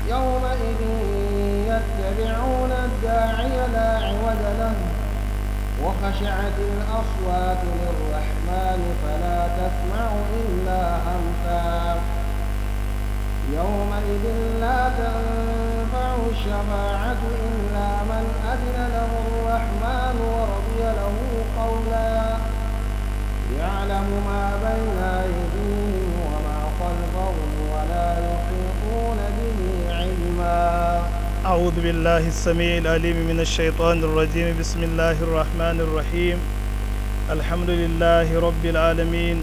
يومئذ يتبعون الداعي لا عوج له وخشعت الأصوات للرحمن فلا تسمع إلا همسا يومئذ لا تنفع الشفاعة إلا من أذن له الرحمن ورضي له قولا يعلم ما بين أيديهم وما خلفهم ولا يحيطون به علما أعوذ بالله السميع العليم من الشيطان الرجيم بسم الله الرحمن الرحيم الحمد لله رب العالمين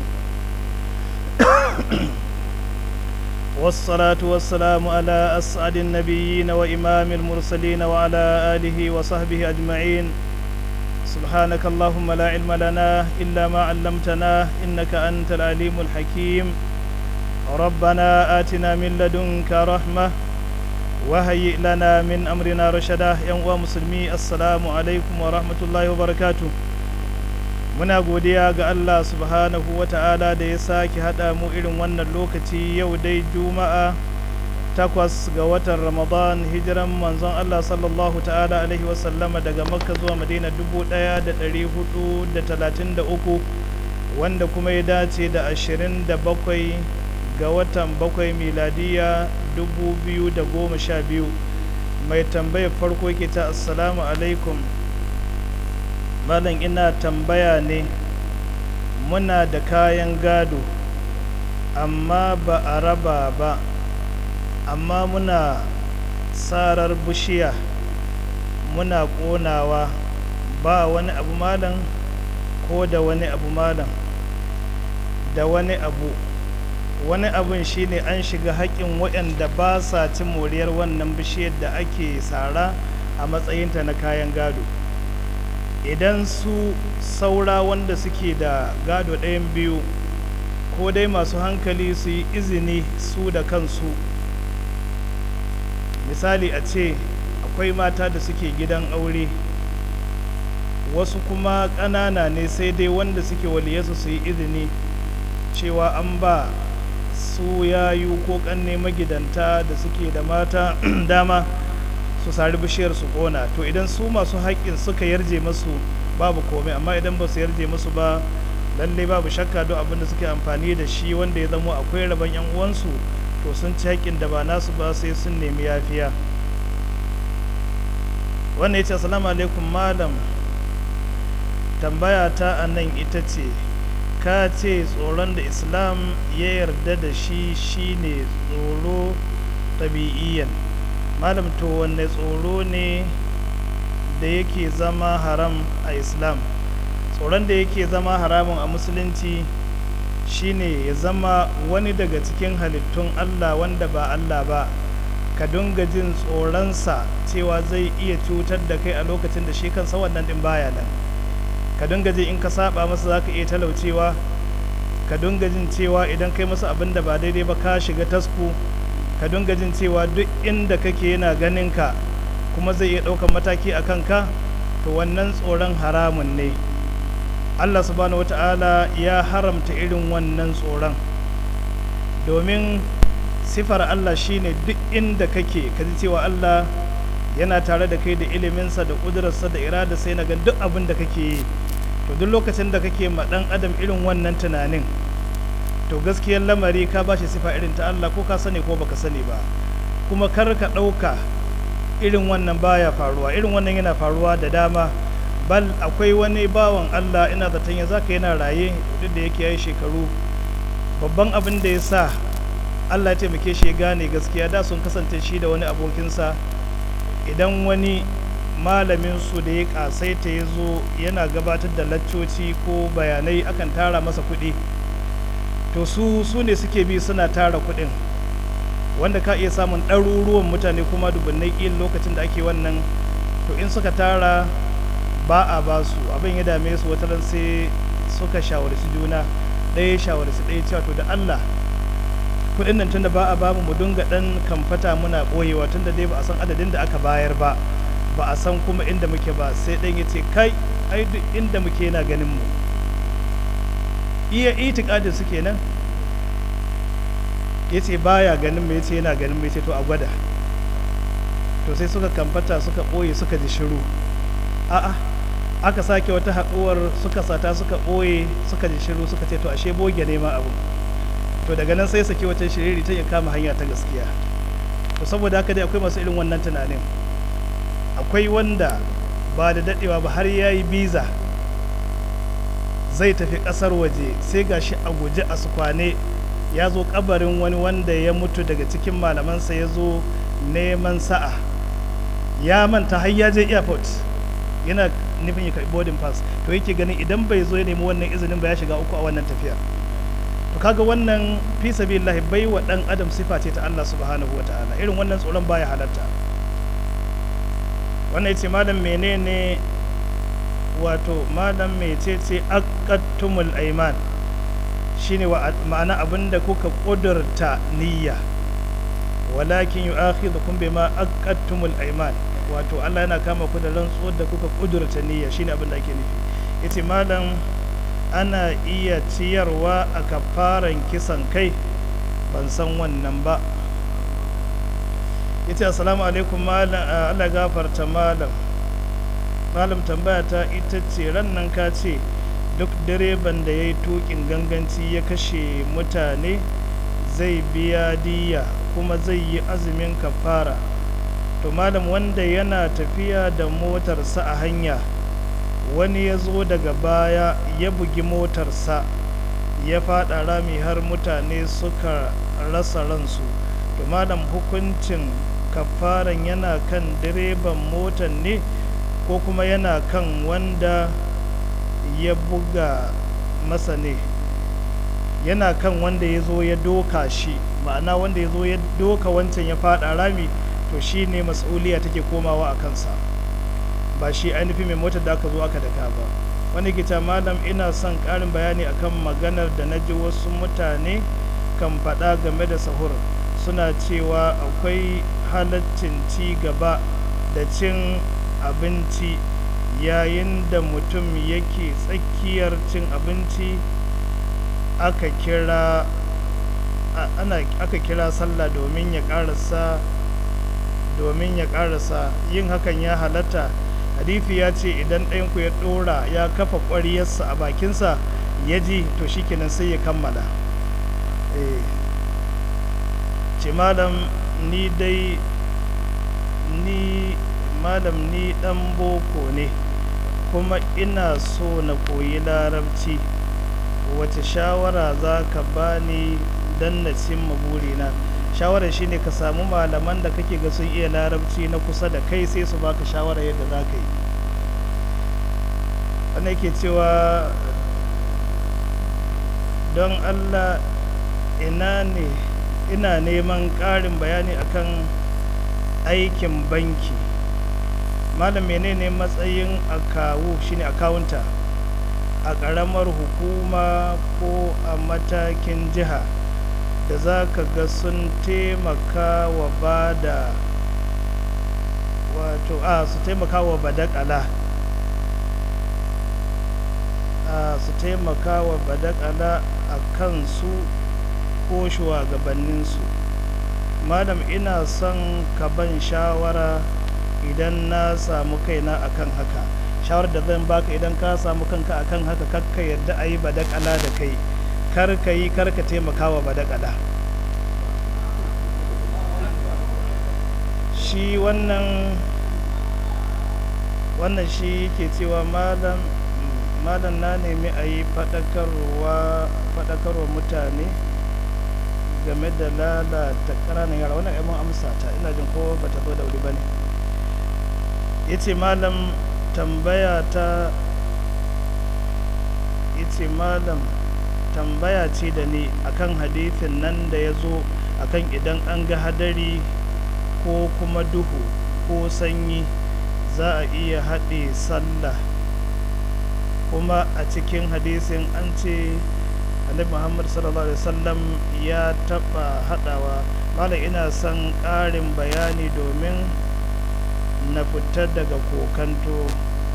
والصلاة والسلام على أسعد النبيين وإمام المرسلين وعلى آله وصحبه أجمعين سبحانك اللهم لا علم لنا إلا ما علمتنا إنك أنت العليم الحكيم ربنا آتنا من لدنك رحمة وهيئ لنا من أمرنا رشدا يا مسلمي السلام عليكم ورحمة الله وبركاته muna godiya ga Allah subhanahu wa ta'ala da ya sake haɗa mu irin wannan lokaci yau dai juma'a takwas ga watan ramadan hijiran manzon Allah sallallahu ta'ala alaihi wasallama daga makka zuwa madina dubu ɗaya da ɗari hudu da talatin da uku wanda kuma ya dace da ashirin da bakwai ga watan bakwai miladiya dubu biyu da goma sha biyu mai tambayar farko ke ta assalamu alaikum malam ina tambaya ne muna da kayan gado amma ba a raba ba amma muna sarar bishiya muna ƙonawa ba wani abu malam ko da wani abu malam da wani abu wani abun shine an shiga haƙƙin waɗanda ba sa cin moriyar wannan bishiyar da ake sara a matsayinta na kayan gado idan su saura wanda suke da gado ɗayan biyu ko dai masu hankali su yi izini su da kansu misali a ce akwai mata da suke gidan aure wasu kuma ƙanana ne sai dai wanda suke waliyasu su yi izini cewa an ba su yayu ko ƙanne magidanta da suke da mata dama su sari bishiyar su kona to idan su masu haƙƙin suka yarje masu babu komai amma idan ba su yarje masu ba lallai babu shakka don abin da suke amfani da shi wanda ya zamo akwai rabon yan uwansu to sun ci haƙƙin da ba nasu ba sai sun nemi yafiya wannan ya ce assalamu alaikum malam tambaya ta a nan ita ce ka ce tsoron da islam ya yarda da shi shine tsoro tabi'iyyan malam to wanne tsoro ne da yake zama haram a islam tsoron da yake zama haramun a musulunci shine ya zama wani daga cikin halittun allah wanda ba allah ba ka dunga jin tsoronsa cewa zai iya cutar da kai a lokacin da shi kansa wannan din baya nan ka dunga jin in ka saba masa za ka iya talaucewa ka dunga jin cewa idan kai masa abin da ba daidai ba ka shiga tasku ka dunga jin cewa duk inda kake yana ganin ka kuma zai iya ɗaukan mataki a kanka to wannan tsoron haramun ne allah subhanahu wata'ala ya haramta irin wannan tsoron domin sifar allah shine duk inda kake ka ji cewa allah yana tare da kai da iliminsa da ƙudurarsa da irada sai na ga duk abin da kake yi to duk lokacin da kake ma ɗan adam irin wannan tunanin to gaskiyar lamari ka ba shi sifa irin ta Allah ko ka sani ko baka sani ba kuma kar ka ɗauka irin wannan baya faruwa irin wannan yana faruwa da dama bal akwai wani bawan Allah ina zaton ya zaka yana raye duk da yake yayi shekaru babban abin da ya sa Allah ya taimake shi ya gane gaskiya da sun kasance shi da wani abokinsa idan wani malamin su da ya kasaita ya zo yana gabatar da laccoci ko bayanai akan tara masa kuɗi to su su ne suke bi suna tara kuɗin wanda ka iya samun ɗaruruwan mutane kuma dubunnai ƙil lokacin da ake wannan to in suka tara ba a ba su abin ya dame su wata sai suka shawarci juna ɗaya shawarci ɗaya cewa to da Allah kuɗin nan tunda ba a ba mu dinga ɗan kamfata muna ɓoyewa tunda dai ba a san adadin da aka bayar ba ba a san kuma inda muke ba sai ɗan ya ce kai ai duk inda muke yana ganin mu iya itikadin su kenan ya ce baya ganin mu ya ce yana ganin mu ya ce to a gwada to sai suka kamfata suka ɓoye suka ji shiru a'a aka sake wata haɗuwar suka sata suka ɓoye suka ji shiru suka ce to ashe boge ne ma abu to daga nan sai saki wata shiriri ta ya kama hanya ta gaskiya to saboda haka dai akwai masu irin wannan tunanin akwai wanda ba da daɗewa ba har ya yi biza zai tafi ƙasar waje sai gashi a guje a sukwane ya zo kabarin wani wanda ya mutu daga cikin malamansa ya zo neman sa'a ya manta har ya je airport yana nufin ya karɓi boarding pass to yake ganin idan bai zo ya nemi wannan izinin ba ya shiga uku a wannan tafiyar to kaga wannan fi sabilillahi bai wa dan adam sifa ce ta Allah subhanahu wataala irin wannan tsoron baya halatta wannan yace malam menene wato malam mecece aqattumul aiman shine wa ma'ana abinda kuka kudurta niyya walakin yu'akhidhukum bima aqattumul aiman wato Allah yana kama ku da rantsuwar da kuka kudurta niyya shine abin da ake nufi yace malam ana iya ciyarwa a kafaran kisan kai ban san wannan ba yace assalamu alaikum malam Allah gafarta malam malam tambaya ta ita ce ran nan ka ce duk direban da ya yi tukin ganganci ya kashe mutane zai biya diya kuma zai yi azumin kafara to malam wanda yana tafiya da motarsa a hanya wani ya zo daga baya ya bugi motarsa ya fada rami har mutane suka rasa ransu to malam hukuncin kafaran yana kan direban motar ne ko kuma yana kan wanda ya buga masa ne yana kan wanda ya zo ya doka shi ma'ana wanda ya zo ya doka wancan ya fada rami to shi ne mas'uliya take komawa a kansa ba shi ainihin mai motar da aka zo aka daka ba wani gita malam ina son ƙarin bayani akan maganar da na ji wasu mutane kan faɗa game da sahur suna cewa akwai halaccin ci gaba da cin abinci yayin da mutum yake tsakiyar cin abinci aka kira ana aka kira sallah domin ya karasa domin ya karasa yin hakan ya halatta hadithi ya ce idan ɗayanku ya ɗora ya kafa ƙwariyarsa a bakinsa ya ji to shikenan sai ya kammala ce malam ni dai ni malam ni ɗan boko ne kuma ina so na koyi larabci wace shawara za ka bani don na cimma burina shawara shine ka samu malaman da kake ga sun iya larabci na kusa da kai sai su baka shawara yadda za ka yi wanda yake cewa don allah ina ne ina neman ƙarin bayani akan aikin banki malam menene matsayin akawu shine akawunta a ƙaramar hukuma ko a matakin jiha da za ka ga sun taimaka wa ba da wato a su taimaka wa badakala a su taimaka wa badakala a kansu ko shugabanninsu malam ina son ka ban shawara idan na samu kaina akan haka shawar da zan baka idan ka samu kanka akan haka kakka yadda a yi badakala da kai kar ka yi kar ka taimaka wa badakala shi wannan wannan shi ke cewa malam malam na nemi a yi faɗakarwa mutane game da lalata ƙananan yara wannan mun amsa ta ina jin ko bata zo da wuri ba ne ya ce malam tambaya ta ya ce malam tambaya ce da ni akan hadithin nan da ya zo akan idan an ga hadari ko kuma duhu ko sanyi za a iya haɗe sallah kuma a cikin hadisin an ce annabi muhammad sallallahu alaihi wasallam ya taɓa haɗawa malam ina son ƙarin bayani domin na fitar daga kokanto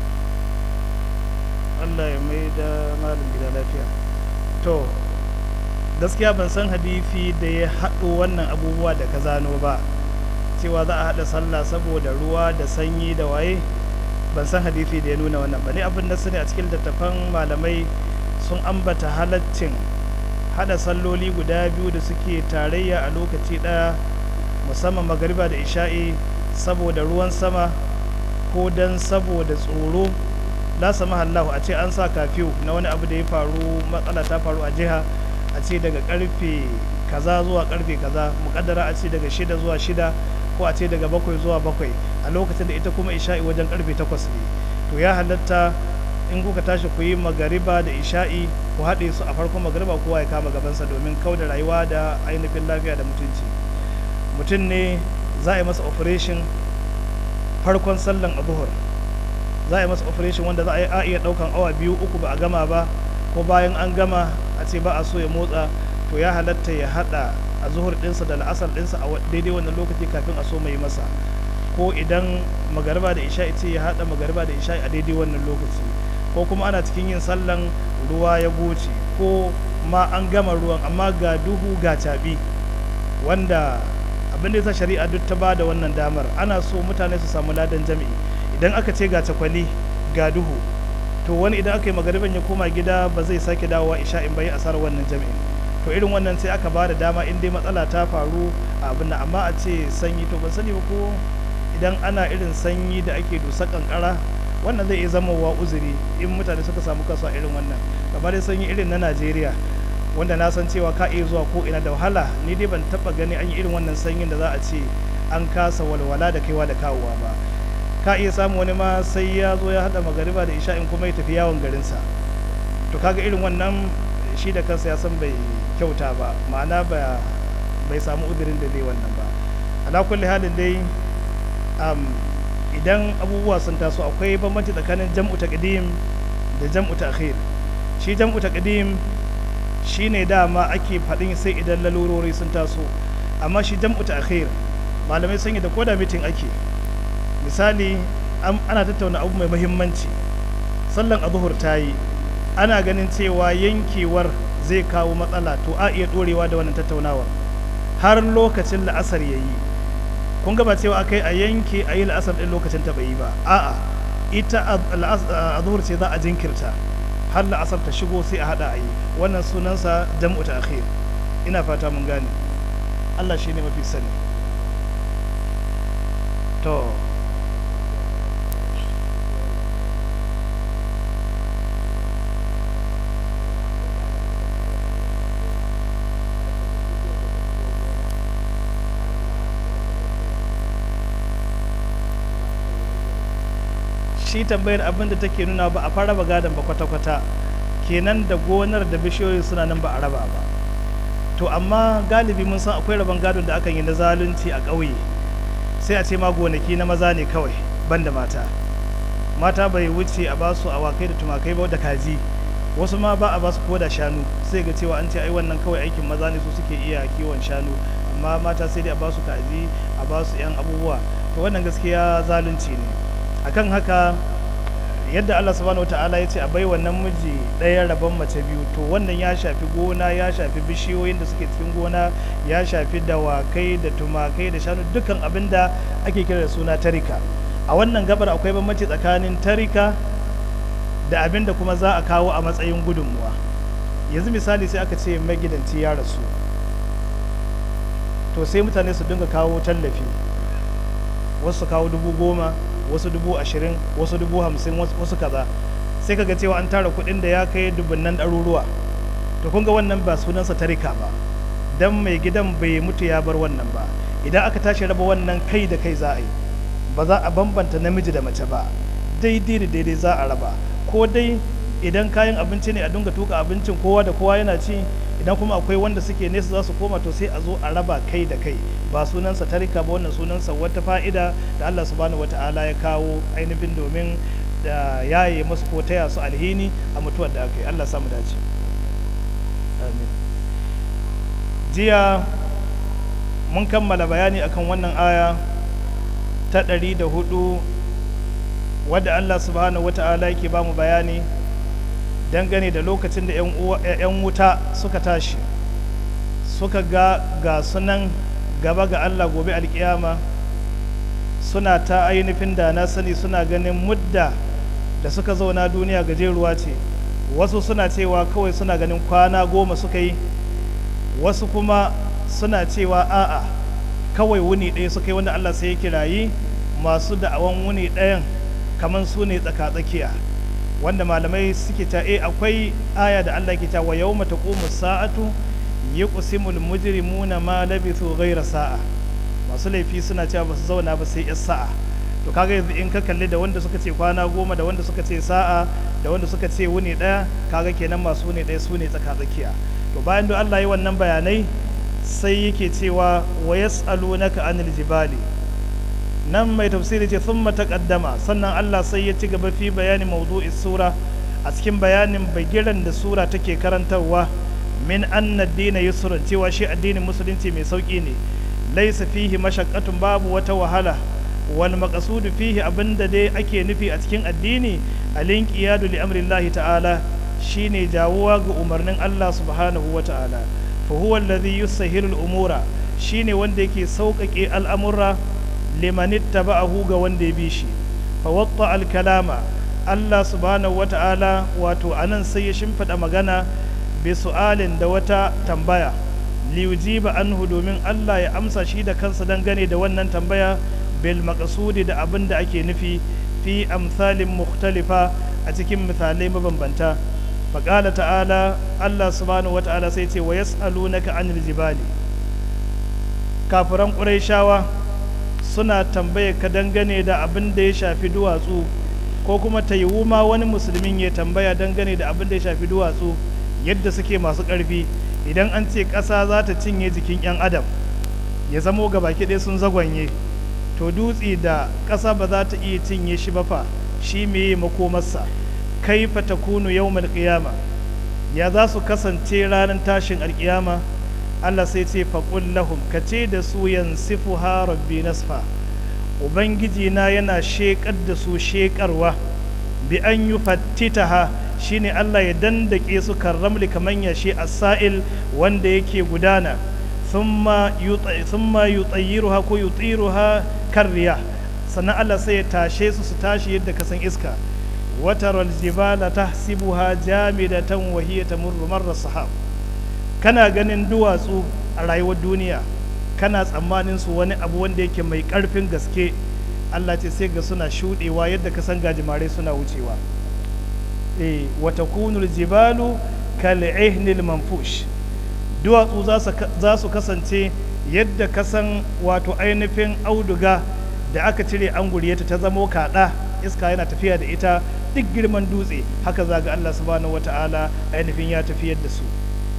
allah ya mai da malam gida lafiya to gaskiya ban san hadifi da ya haɗo wannan abubuwa da ka zano ba cewa za a haɗa sallah saboda ruwa da sanyi da waye ban san hadisi da ya nuna wannan ba ne abin da su ne a cikin littattafan malamai sun ambata halaccin haɗa salloli guda biyu da suke tarayya a lokaci ɗaya musamman magariba da isha'i saboda ruwan sama ko don saboda tsoro la sama Allahu a ce an sa kafiyu na wani abu da ya faru matsala ta faru a jiha a ce daga karfe kaza zuwa karfe kaza mukaddara a ce daga shida zuwa shida ko a ce daga bakwai zuwa bakwai a lokacin da ita kuma isha'i wajen karfe takwas ne to ya halatta in kuka tashi ku yi magariba da isha'i ku haɗe su a farkon magariba kowa ya kama gabansa domin kau da rayuwa da ainihin lafiya da mutunci mutum ne za a yi masa operation farkon sallan abuhur za a yi masa operation wanda za a iya ɗaukan awa biyu uku ba a gama ba ko bayan an gama a ce ba a so ya motsa to ya halatta ya haɗa a zuhur ɗinsa da la'asar ɗinsa a daidai wannan lokaci kafin a so mai masa ko idan magariba da isha'i ce ya haɗa magariba da isha'i a daidai wannan lokaci ko kuma ana cikin yin sallan ruwa ya goce ko ma an gama ruwan amma ga duhu ga caɓi wanda abin da ya sa shari'a duk ta ba da wannan damar ana so mutane su samu ladan jami'i idan aka ce ga cakwali ga duhu to wani idan aka yi magariban ya koma gida ba zai sake dawowa isha'in bai asarar wannan jami'in to irin wannan sai aka ba da dama in dai matsala ta faru a abin nan amma a ce sanyi to ban sani ba ko idan ana irin sanyi da ake dusa kankara wannan zai iya zama wa uzuri in mutane suka samu kasu a irin wannan kamar dai sanyi irin na najeriya wanda na san cewa ka iya zuwa ko ina da wahala ni dai ban taba gani an yi irin wannan sanyin da za a ce an kasa walwala da kaiwa da kawowa ba ka iya samu wani ma sai ya zo ya hada magariba da isha'in kuma ya tafi yawon garinsa to kaga irin wannan shi da kansa ya san bai kyauta ba ma'ana ba bai samu uzurin da zai wannan ba ala kulli halin dai idan abubuwa sun taso akwai bambanci tsakanin jam'u taqdim da jam'u ta'khir shi jam'u taqdim shine dama ake faɗin sai idan lalurori sun taso amma shi jam'u ta'khir malamai sun yi da koda mitin ake misali ana tattauna abu mai muhimmanci sallan azuhur ta yi ana ganin cewa yankewar zai kawo matsala to a iya dorewa da wannan tattaunawar har lokacin la'asar ya yi kun gaba cewa aka yi a yanke a yi la'asar ɗin lokacin ta bai yi ba a'a ita azuhur ce za a jinkirta har la'asar ta shigo sai a hada a yi wannan sunansa jam'u ta akhir ina fata mun gane Allah shi ne mafi sani to shi tambayar abin da take nuna ba a fara ba gadon ba kwata-kwata kenan da gonar da bishiyoyi suna nan ba a raba ba to amma galibi mun san akwai rabon gadon da akan yi na zalunci a ƙauye sai a ce ma gonaki na maza ne kawai ban da mata mata bai wuce a basu awakai da tumakai ba da kaji wasu ma ba a basu ko da shanu sai ga cewa an ce ai wannan kawai aikin maza ne su suke iya kiwon shanu amma mata sai dai a basu kaji a basu yan abubuwa to wannan gaskiya zalunci ne akan haka yadda Allah subhanahu wata'ala ya ce a bai wannan miji ɗaya rabon mace biyu to wannan ya shafi gona ya shafi bishiyoyin da suke cikin gona ya shafi dawakai da tumakai da shanu dukkan abin da ake kira da suna tarika a wannan gabar akwai bambanci tsakanin tarika da abin da kuma za a kawo a matsayin gudunmuwa yanzu misali sai aka ce magidanci ya rasu to sai mutane su dinga kawo tallafi wasu kawo dubu goma wasu dubu ashirin wasu dubu hamsin wasu kaza sai kaga cewa an tara kuɗin da ya kai dubunnan ɗaruruwa to kun ga wannan ba sunansa tarika ba dan mai gidan bai mutu ya bar wannan ba idan aka tashi raba wannan kai da kai za a yi ba za a bambanta namiji da mace ba daidai da daidai za a raba ko dai idan kayan abinci ne a dinga tuka abincin kowa da kowa yana ci idan kuma akwai wanda suke nesa za su koma to sai a zo a raba kai da kai ba sunansa tarika ba wannan sunansa wata fa'ida da Allah subhanahu wata'ala ya kawo ainihin domin da yaye masu ko taya su alhini a mutuwar da aka yi Allah samu dace amin jiya mun kammala bayani akan wannan aya ta ɗari da hudu wadda Allah subhanahu wata'ala yake ba mu bayani dangane da lokacin da 'yan wuta suka tashi suka ga ga sunan gaba ga Allah gobe alkiyama suna ta ainihin da na sani suna ganin mudda da suka zauna duniya gajeruwa ce wasu suna cewa kawai suna ganin kwana goma suka yi wasu kuma suna cewa a'a kawai wuni ɗaya suka yi wanda Allah sai ya kirayi masu da'awan wuni ɗayan kamar su ne tsaka-tsakiya wanda malamai suke ta e akwai aya da Allah ke ta wa yawma taqumu sa'atu yuqsimul mujrimuna ma labithu ghayra sa'a masu laifi suna cewa ba su zauna ba sai yas sa'a to kaga yanzu in ka kalli da wanda suka ce kwana goma da wanda suka ce sa'a da wanda suka ce wuni ɗaya kaga kenan masu wuni ɗaya su ne tsaka-tsakiya to bayan da Allah yi wannan bayanai sai yake cewa wa yas'alunaka anil jibali nan mai tafsiri ce sun taqaddama sannan Allah sai ya ci gaba fi bayani mawdu'is sura a cikin bayanin bagiran da sura take karantarwa min anna dina yusrun cewa shi addinin musulunci mai sauki ne laisa fihi mashaqqatun babu wata wahala wal maqsudu fihi abinda dai ake nufi a cikin addini alinqiyadu li amrillahi ta'ala shine jawuwa ga umarnin Allah subhanahu wa ta'ala fa huwa alladhi yusahhilu al-umura shine wanda yake sauƙaƙe al'amura liman ittaba'ahu ga wanda ya bi shi fa watta al-kalama Allah subhanahu wa ta'ala wato anan sai ya shimfida magana bi su'alin da wata tambaya liyujiba anhu domin Allah ya amsa shi da kansa dangane da wannan tambaya bil maqsudi da abin da ake nufi fi amsalin mukhtalifa a cikin misalai mabambanta faƙala ta'ala Allah subhanahu wa ta'ala sai ce wa yas'alunaka anil jibali kafiran ƙurayshawa suna tambaye ka dangane da abin da ya shafi duwatsu ko kuma ta yiwu ma wani musulmin ya tambaya dangane da abin da ya shafi duwatsu yadda suke masu ƙarfi idan an ce ƙasa za ta cinye jikin 'yan adam ya zamo ga baki ɗaya sun zagwanye to dutse da ƙasa ba za ta iya cinye shi ba fa shi meye makomarsa kaifa takunu yawmal qiyama ya za su kasance ranar tashin alƙiyama Allah sai ce faƙul lahum ka ce da su yansifuha rabbi nasfa ubangiji na yana sheƙar da su sheƙarwa bi an yi fattitaha shine Allah ya dandake su karramli kaman yashi as-sa'il wanda yake gudana thumma yutayyiruha ko yutiruha karriya sannan Allah sai ya tashe su su tashi yadda ka san iska wataral jibala tahsibuha jamidatan wa hiya tamurru marra sahab kana ganin duwatsu a rayuwar duniya kana tsammanin su wani abu wanda yake mai karfin gaske Allah ce sai ga suna shudewa yadda ka san gajimare suna wucewa eh wa takunul jibalu kal ihnil manfush duwatsu za su kasance yadda ka san wato ainihin auduga da aka cire an ta ta zamo kaɗa iska yana tafiya da ita duk girman dutse haka za ga Allah subhanahu wata'ala ainihin ya tafiyar da su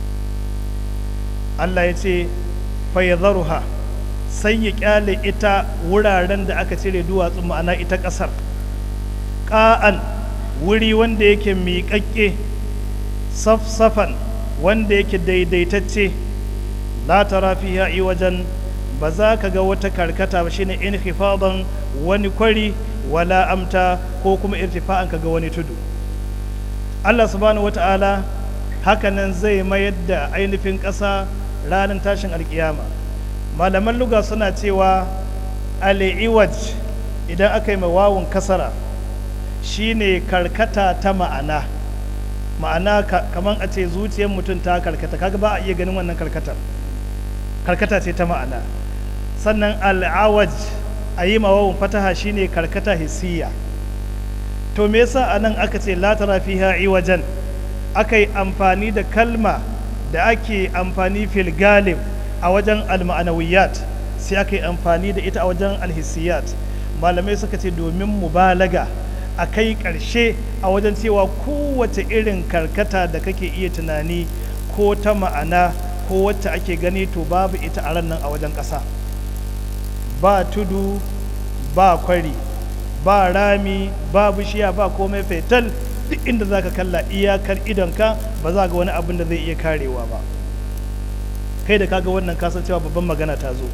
Allah ya ce fayyadharuha sai ya kyale ita wuraren da aka cire duwatsu ma'ana ita ƙasar ƙa'an wuri wanda yake miƙaƙƙe safsafan wanda yake daidaitacce la tara fiha wajen ba za ka ga wata karkata ba shine inhifadan wani kwari wala amta ko kuma irtifa'an ka ga wani tudu Allah subhanahu wata'ala hakanan zai mayar da ainihin ƙasa ranar tashin alkiyama malaman luga suna cewa al'iwaj idan aka yi wawun kasara shine karkata ta ma'ana ma'ana kamar a ce zuciyar mutum ta karkata kaga ba a iya ganin wannan karkatar karkata ce ta ma'ana sannan al'awaj a yi mawawun fataha shine karkata hissiya to me yasa a nan aka ce latara fiha iwajen aka yi amfani da kalma da ake amfani fil galib a wajen alma'anawiyat sai aka yi amfani da ita a wajen alhissiyat malamai suka ce domin mubalaga a kai ƙarshe a wajen cewa kowace irin karkata da kake iya tunani ko ta ma'ana ko wacce ake gani to babu ita a nan a wajen ƙasa ba tudu ba kwari ba rami ba bishiya ba komai fetal duk inda za ka kalla iyakar idonka ba za ga wani abin da zai iya karewa ba kai da kaga wannan kasancewa babban magana ta zo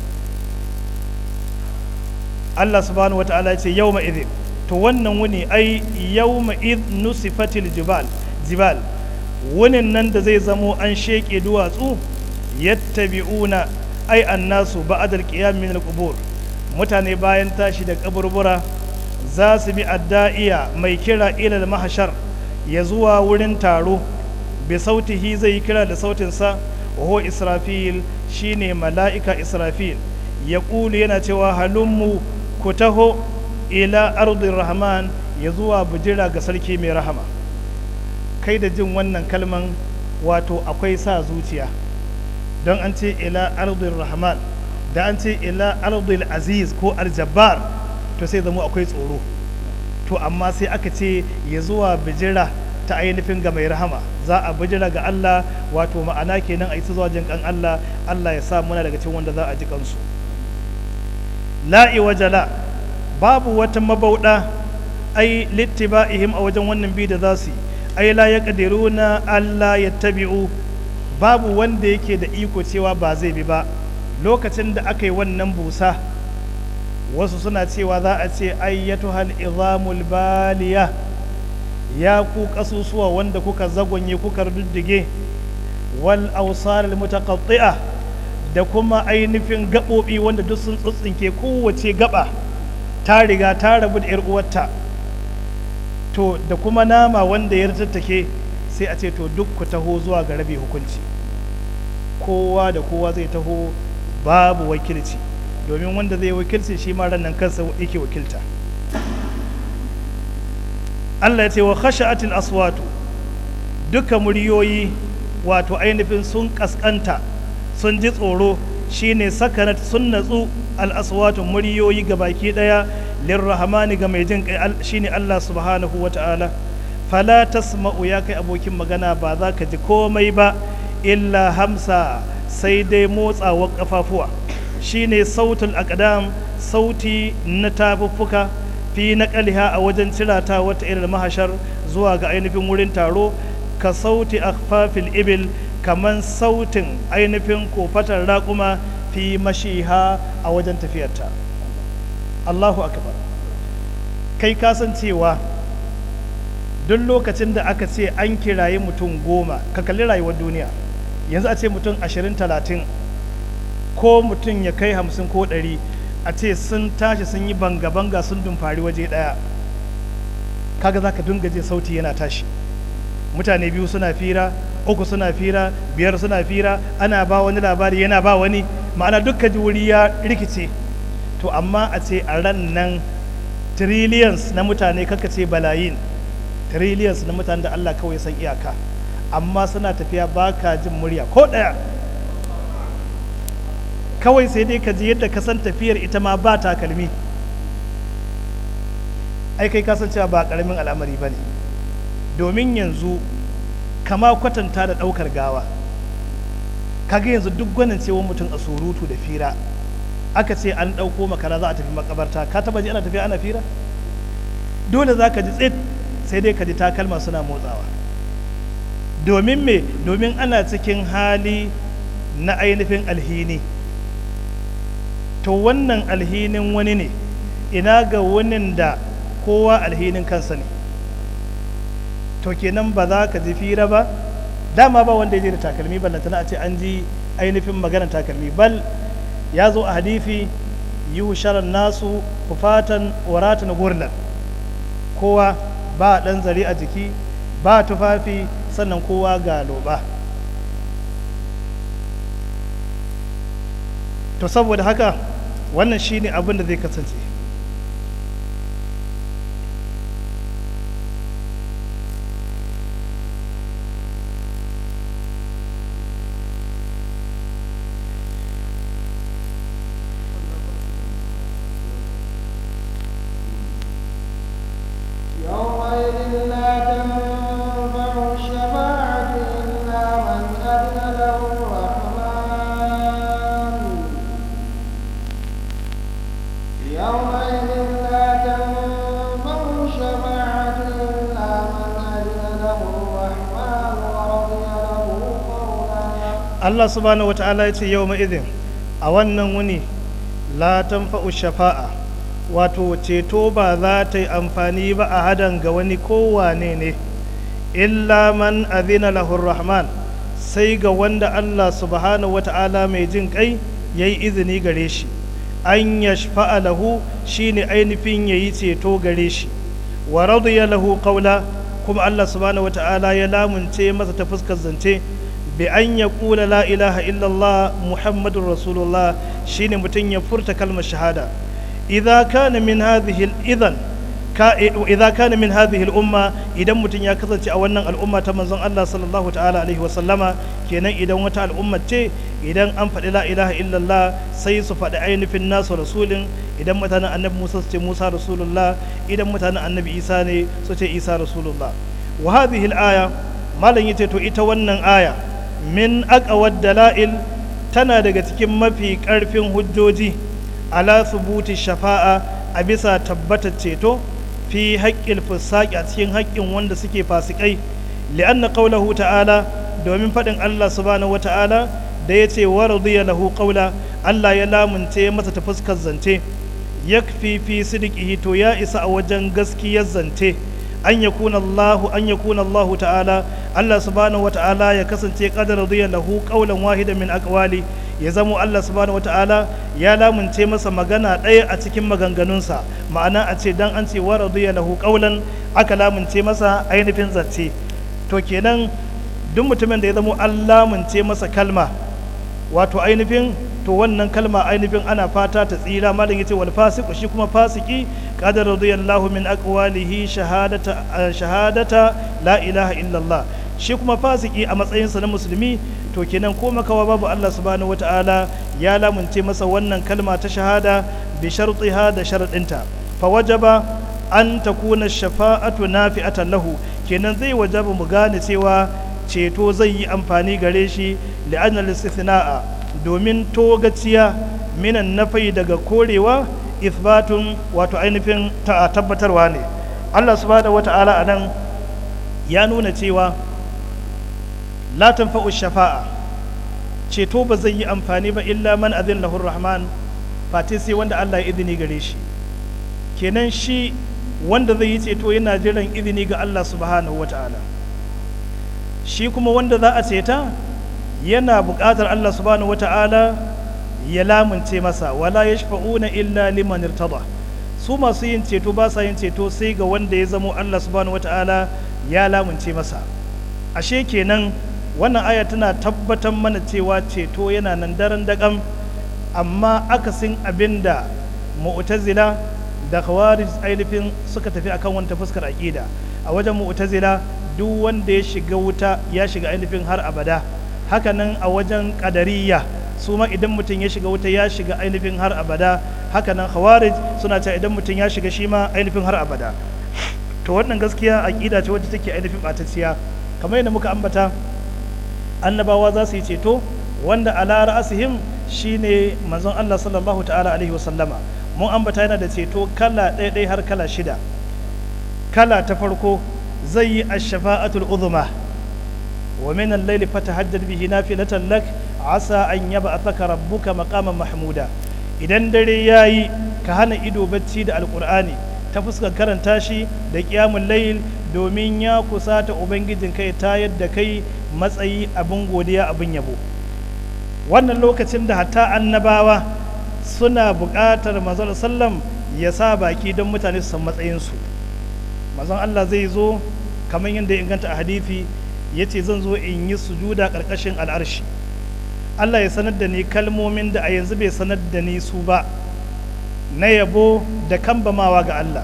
Allah subhanahu wata'ala ya ce yawma idhin to wannan wuni ai yawma id nusifatil jibal jibal wunin nan da zai zamo an sheke duwatsu yattabi'una ai annasu ba'dal qiyam min al-qubur mutane bayan tashi da kaburbura za su bi adda'iya mai kira ilal mahashar ya zuwa wurin taro bi sautihi zai yi kira da sautinsa wa israfil shine mala'ika israfil ya ƙulu yana cewa halummu ku taho ila ardin rahman ya zuwa bujira ga sarki mai rahama kai da jin wannan kalman wato akwai sa zuciya don an ce ila ardin rahman da an ce ila ardil aziz ko aljabbar to sai zama akwai tsoro to amma sai aka ce ya zuwa bijira ta ainihin ga mai rahama za a bijira ga Allah wato ma'ana kenan a yi zuwa jin kan Allah Allah ya sa muna daga cikin wanda za a ji kansu la'i wajala babu wata mabauda ai littiba'ihim a wajen wannan bi da za su yi ai la ya na Allah ya tabi'u babu wanda yake da iko cewa ba zai bi ba lokacin da aka yi wannan busa wasu suna cewa za a ce ayyatuhal izamul baliya ya ku kasusuwa wanda kuka zagonye kuka ruddige wal awsal mutaqatti'a da kuma ainihin gaɓoɓi wanda duk sun tsutsinke kowace gaba ta riga ta rabu da 'yar uwarta to da kuma nama wanda ya tattake sai a ce to duk ku taho zuwa ga rabe hukunci kowa da kowa zai taho babu wakilci domin wanda zai wakilci shi ma ranar kansa yake wakilta Allah ya ce wa khasha'atil aswatu duka muryoyi wato ainihin sun kaskanta sun ji tsoro shine sakanat sun natsu al aswatu muryoyi ga baki daya lirrahmani ga mai jin kai shine Allah subhanahu wata'ala fala tasma'u ya kai abokin magana ba za ka ji komai ba illa hamsa sai dai motsawar kafafuwa shine sautul aqdam sauti na tafuffuka fi naqaliha a wajen cirata wata irin mahashar zuwa ga ainihin wurin taro ka sauti akhfafil ibil kaman sautin ainihin kofatar raƙuma fi mashiha a wajen tafiyarta Allahu akbar kai kasancewa duk lokacin da aka ce an kirayi mutum goma ka kalli rayuwar duniya yanzu a ce mutum ashirin talatin ko mutum ya kai hamsin ko ɗari a ce sun tashi sun yi banga-banga sun dumfari waje ɗaya kaga za ka dunga je sauti yana tashi mutane biyu suna fira uku suna fira biyar suna fira ana ba wani labari yana ba wani ma'ana dukkan ji wuri ya rikice to amma a ce a ran nan trillions na mutane kaka ce balayin trillions na mutane da Allah kawai san iyaka amma suna tafiya baka jin murya ko ɗaya kawai sai dai ka ji yadda ka san tafiyar ita ma ba takalmi ai kai kasancewa ba ƙaramin al'amari ba ne domin yanzu kama kwatanta da ɗaukar gawa kaga yanzu duk gwanin cewa mutum a surutu da fira aka ce an ɗauko makara za a tafi makabarta ka taba ji ana tafiya ana fira dole za ka ji tsit sai dai ka ji takalma suna motsawa domin me domin ana cikin hali na ainihin alhini to wannan alhinin wani ne ina ga wani da kowa alhinin kansa ne to kenan ba za ka ji fira ba dama ba wanda ya je da takalmi ballantana a ce an ji ainihin maganar takalmi bal ya zo a hadifi yi sharan nasu kufatan waratan gurlan kowa ba ɗan zare a jiki ba tufafi sannan kowa ga loba to saboda haka wannan shine abin da zai kasance يومئذ لا تنفع الشفاعة إلا من أذن له الرحمن يومئذ لا تنفع الشفاعة إلا من أذن له الرحمن ورضي له قولا Allah subhanahu wata'ala ya ce yau ma'izin a wannan wuni la tanfa'u shafa'a wato ceto ba za ta yi amfani ba a hadan ga wani kowane ne illa man azina lahur rahman sai ga wanda Allah subhanahu wata'ala mai jin kai ya yi izini gare shi an yashfa'a lahu shine ainihin yayi ceto gare shi wa radiya lahu qawla kuma Allah subhanahu wata'ala ya lamunce masa ta fuskar zance bi an ya kula la ilaha illallah muhammadun rasulullah shine mutum ya furta kalmar shahada idza kana min hadhihi idan ka idza kana min hadhihi al-umma idan mutum ya kasance a wannan al'umma ta manzon Allah sallallahu ta'ala alaihi wa sallama kenan idan wata al'umma ce idan an faɗi la ilaha illallah sai su faɗi ainihin nasu rasulin idan mutanen annabi Musa su ce Musa rasulullah idan mutanen annabi Isa ne su ce Isa rasulullah wa hadhihi al-aya malam yace to ita wannan aya min aqwad dalail tana daga cikin mafi ƙarfin hujjoji ala subuti shafa'a a bisa tabbatar ceto fi haƙƙin fusaƙi a cikin haƙƙin wanda suke fasikai li'anna qawlahu ta'ala domin faɗin Allah subhanahu wa ta'ala da ya ce wa radiya lahu qawla Allah ya lamunce masa ta fuskar zance yakfi fi sidqihi to ya isa a wajen gaskiyar zance an yakuna Allah an yakuna Allah ta'ala Allah subhanahu wa ta'ala ya kasance qadar radiya lahu qawlan wahidan min aqwali ya zamo Allah subhanahu wata'ala ya lamunce masa magana ɗaya a cikin maganganunsa ma'ana a ce dan an ce wa radiya lahu qawlan aka lamunce masa ainihin zace to kenan duk mutumin da ya zamo an lamunce masa kalma wato ainihin to wannan kalma ainihin ana fata ta tsira malam yace wal fasiqu shi kuma fasiki qad radiyallahu min aqwalihi shahadata shahadata la ilaha illallah shi kuma fasiki a matsayinsa na musulmi to kenan ko makawa babu Allah subhanahu wata'ala ya lamunce masa wannan kalma ta shahada bi shartiha da sharadinta fa wajaba an takuna shafa'atu nafi'atan lahu kenan zai wajaba mu gane cewa ceto zai yi amfani gare shi li'anna al-istithna'a domin togaciya minan nafai daga korewa ithbatun wato ainihin ta tabbatarwa ne Allah subhanahu wata'ala anan ya nuna cewa la tanfa'u shafa'a ceto ba zai yi amfani ba illa man azin lahur rahman fati sai wanda Allah ya izini gare shi kenan shi wanda zai yi ceto yana jiran izini ga Allah subhanahu wata'ala shi kuma wanda za a ceta yana buƙatar Allah subhanahu wata'ala ya lamunce masa wala yashfa'una illa liman irtada su masu yin ceto ba sa yin ceto sai ga wanda ya zamo Allah subhanahu wata'ala ya lamunce masa ashe kenan wannan aya tana tabbatar mana cewa ceto yana nan daren daƙam amma akasin abin da mu'tazila da khawarij ainihin suka tafi akan wanta fuskar aƙida a wajen mu'tazila duk wanda ya shiga wuta ya shiga ainihin har abada hakanan a wajen ƙadariya su ma idan mutum ya shiga wuta ya shiga ainihin har abada hakanan khawarij suna cewa idan mutum ya shiga shi ma ainihin har abada to wannan gaskiya aƙida ce wadda take ainihin ɓatacciya kamar yadda muka ambata annabawa za su yi ceto wanda ala ra'asihim shine manzon Allah sallallahu ta'ala alaihi wa sallama mun ambata yana da ceto kala ɗaya ɗaya har kala shida kala ta farko zai yi ash-shafa'atul uzma wa min al-layli fatahajjad bihi nafilatan lak asa an yab'athaka rabbuka maqaman mahmuda idan dare yayi ka hana ido bacci da alqur'ani ta fuskar karanta shi da qiyamul layl domin ya kusata ubangijin kai ta yadda kai matsayi abin godiya abin yabo wannan lokacin da hatta annabawa suna buƙatar manzon sallam ya sa baki don mutane su san matsayinsu manzon Allah zai zo kamar yadda ya inganta a hadithi ya ce zan zo in yi sujuda ƙarƙashin al'arshi Allah ya sanar da ni kalmomin da a yanzu bai sanar da ni su ba na yabo da kambamawa ga Allah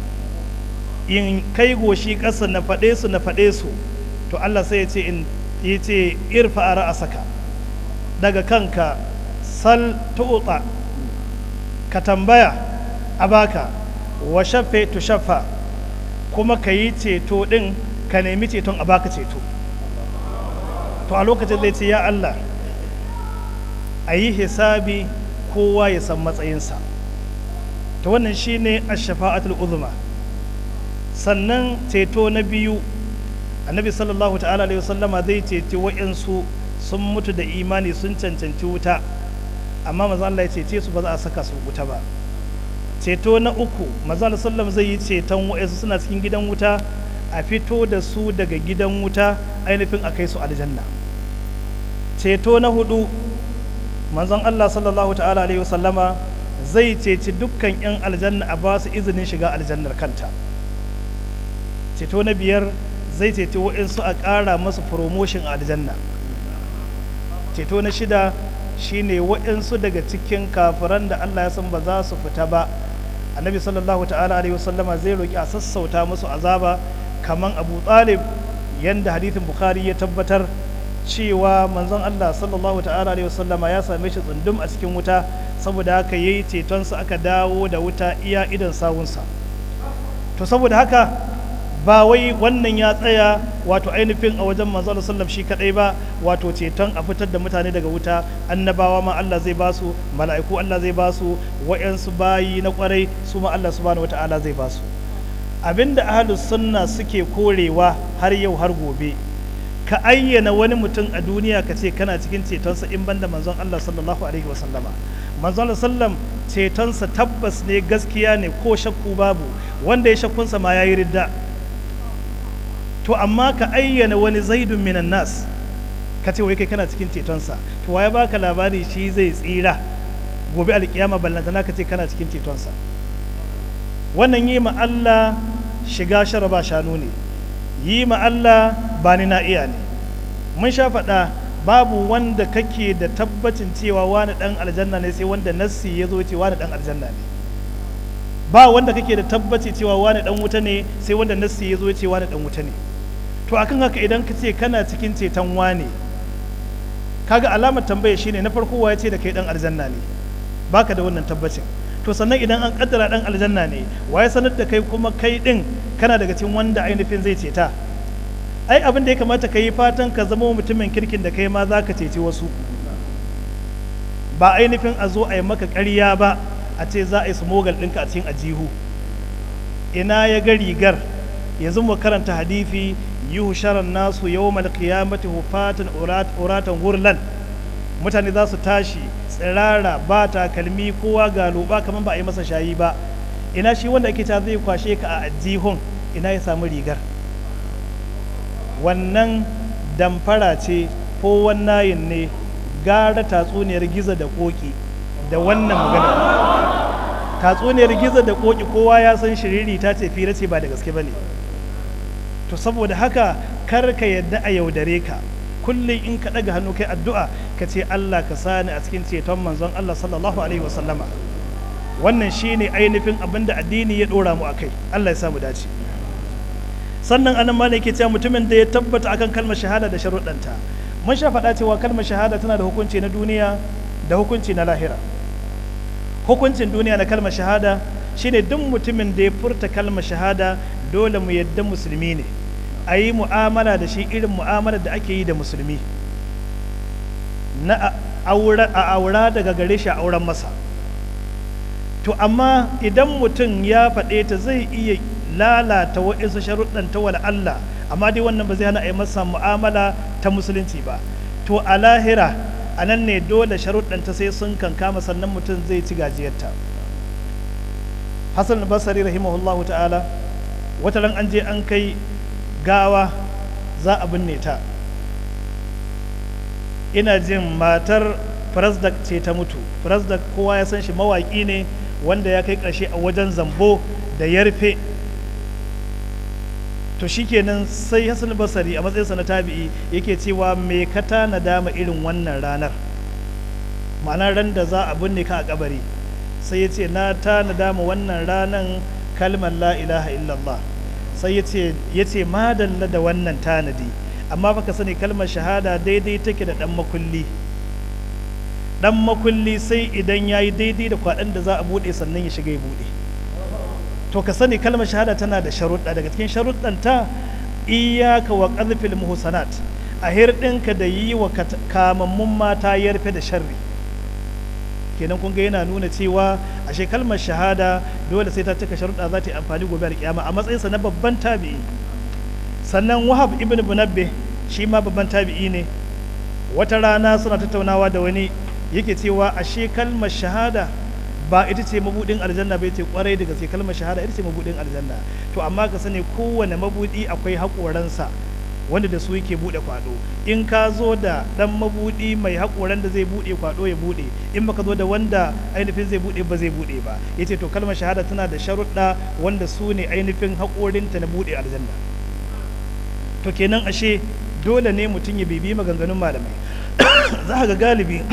in kai goshi ƙasa na faɗe su na faɗe su to Allah sai ya ce in ya ce irfa a ra'asaka daga kanka sal tu'ta ka tambaya a baka wa shaffe tu shaffa kuma ka yi ceto ɗin ka nemi ceton a baka ceto to a lokacin zai ce ya Allah a yi hisabi kowa ya san matsayinsa to wannan shine ash-shafa'atul uzma sannan ceto na biyu annabi sallallahu ta'ala alaihi wasallama zai ceci wa'yansu sun mutu da imani sun cancanci wuta amma maza Allah ya cece su ba za a saka su wuta ba ceto na uku maza Allah sallam zai yi ceton wa'yansu suna cikin gidan wuta a fito da su daga gidan wuta ainihin a kai su aljanna ceto na hudu manzon Allah sallallahu ta'ala alaihi wasallama zai ceci dukkan 'yan aljanna a ba su izinin shiga aljannar kanta ceto na biyar zai ceci waɗansu a ƙara masu promotion a aljanna ceto na shida shine waɗansu daga cikin kafiran da Allah ya san ba za su fita ba annabi sallallahu ta'ala alaihi wasallama zai roki a sassauta musu azaba kaman abu talib yanda hadithin bukhari ya tabbatar cewa manzon Allah sallallahu ta'ala alaihi wasallama ya same shi tsundum a cikin wuta saboda haka yayi cetonsa aka dawo da wuta iya idan sawunsa to saboda haka ba wai wannan ya tsaya wato ainihin a wajen manzo Allah sallam shi kadai ba wato ceton a fitar da mutane daga wuta annabawa ma Allah zai ba su mala'iku Allah zai ba su wa'yansu bayi na kwarai su ma Allah subhanahu wata'ala zai ba su abinda ahlus sunna suke korewa har yau har gobe ka ayyana wani mutum a duniya ka ce kana cikin cetonsa in banda manzon Allah sallallahu alaihi wa sallama manzon Allah sallam cetonsa tabbas ne gaskiya ne ko shakku babu wanda ya shakkunsa ma yayi ridda to amma ka ayyana wani zaidun minan nas ka ce wai kai kana cikin cetonsa to waye baka labari shi zai tsira gobe alkiyama ballantana ka ce kana cikin cetonsa wannan yi ma Allah shiga sharaba shanu ne yi ma Allah ba ni na iya ne mun sha faɗa babu wanda kake da tabbacin cewa wani ɗan aljanna ne sai wanda nassi ya zo ce wani ɗan aljanna ne ba wanda kake da tabbaci cewa wani ɗan wuta ne sai wanda nassi ya zo ce wani ɗan wuta ne to akan haka idan ka ce kana cikin ceton wane kaga alamar tambaya shine na farko ya ce da kai ɗan aljanna ne baka da wannan tabbacin to sannan idan an kaddara ɗan aljanna ne waye sanar da kai kuma kai ɗin kana daga cikin wanda ainihin zai ceta ai abin da ya kamata ka yi fatan ka zama mutumin kirkin da kai ma za ka ceci wasu ba ainihin a zo a yi maka ƙarya ba a ce za a yi smogal ɗinka a cikin ajihu ina ya ga rigar yanzu mu karanta hadifi yuhu sharan nasu yawmal qiyamati hufatan uratan hurlan mutane za su tashi tsirara ba takalmi kowa ga loba kamar ba a yi masa shayi ba ina shi wanda ake ta zai kwashe ka a ajihun ina ya samu rigar wannan damfara ce ko wannayin ne gara tatsuniyar gizo da koki da wannan magana tatsuniyar gizo da koki kowa ya san shiriri ta ce fira ce ba da gaske ba ne to saboda haka kar ka yadda a yaudare ka kullum in ka ɗaga hannu kai addu'a ka ce Allah ka sani a cikin ceton manzon Allah sallallahu alaihi wasallama wannan shine ainihin abin da addini ya ɗora mu a kai Allah ya samu dace sannan anan ma ne ke cewa mutumin da ya tabbata akan kalmar shahada da sharuɗanta mun sha faɗa cewa kalmar shahada tana da hukunci na duniya da hukunci na lahira hukuncin duniya na kalmar shahada shine duk mutumin da ya furta kalmar shahada dole mu yadda musulmi ne a yi mu'amala da shi irin mu'amala da ake yi da musulmi na a aura daga gare shi a auren masa to amma idan mutum ya faɗe ta zai iya lalata waɗansu sharuɗan ta wala Allah amma dai wannan ba zai hana a yi masa mu'amala ta musulunci ba to a lahira a nan ne dole sharuɗan ta sai sun kankama sannan mutum zai ci gajiyarta hassan basari rahimahullahu ta'ala wata ran an je an kai gawa za a binne ta ina jin matar firasdak ce ta mutu firasdak kowa ya san shi mawaƙi ne wanda ya kai ƙarshe a wajen zambo da yarfe to shikenan sai hassan basari a matsayinsa na tabi'i yake cewa me ka tana dama irin wannan ranar ma'ana ran da za a binne ka a kabari sai ya ce na tana dama wannan ranan kalmar la ilaha illallah sai ya ce madalla da wannan tanadi amma baka sani kalmar shahada daidai take da dan makulli dan makulli sai idan ya yi daidai da kwaɗan da za a buɗe sannan ya shiga ya buɗe to ka sani kalmar shahada tana da sharuɗa daga cikin sharuɗanta iyaka wa ƙarfil muhsanat a hirɗinka da yi wa kamammun mata yarfe da sharri kenan kun ga yana nuna cewa ashe kalmar shahada dole sai ta cika sharuɗa za ta yi amfani gobe da kiyama a matsayinsa na babban tabi'i sannan wahab ibn bunabbe shi ma babban tabi'i ne wata rana suna tattaunawa da wani yake cewa ashe kalmar shahada ba ita ce mabudin aljanna bai ce kwarai da gaske kalmar shahada ita ce mabudin aljanna to amma ka sani kowane mabudi akwai haƙoransa wanda da su yake buɗe kwado in ka zo da ɗan mabuɗi mai haƙoran da zai buɗe kwado ya buɗe in baka zo da wanda ainihin zai buɗe ba zai buɗe ba yace to kalmar shahada tana da sharuɗa wanda su ne ainihin haƙorinta na buɗe aljanna to kenan ashe dole ne mutum ya bibi maganganun malamai za ga galibi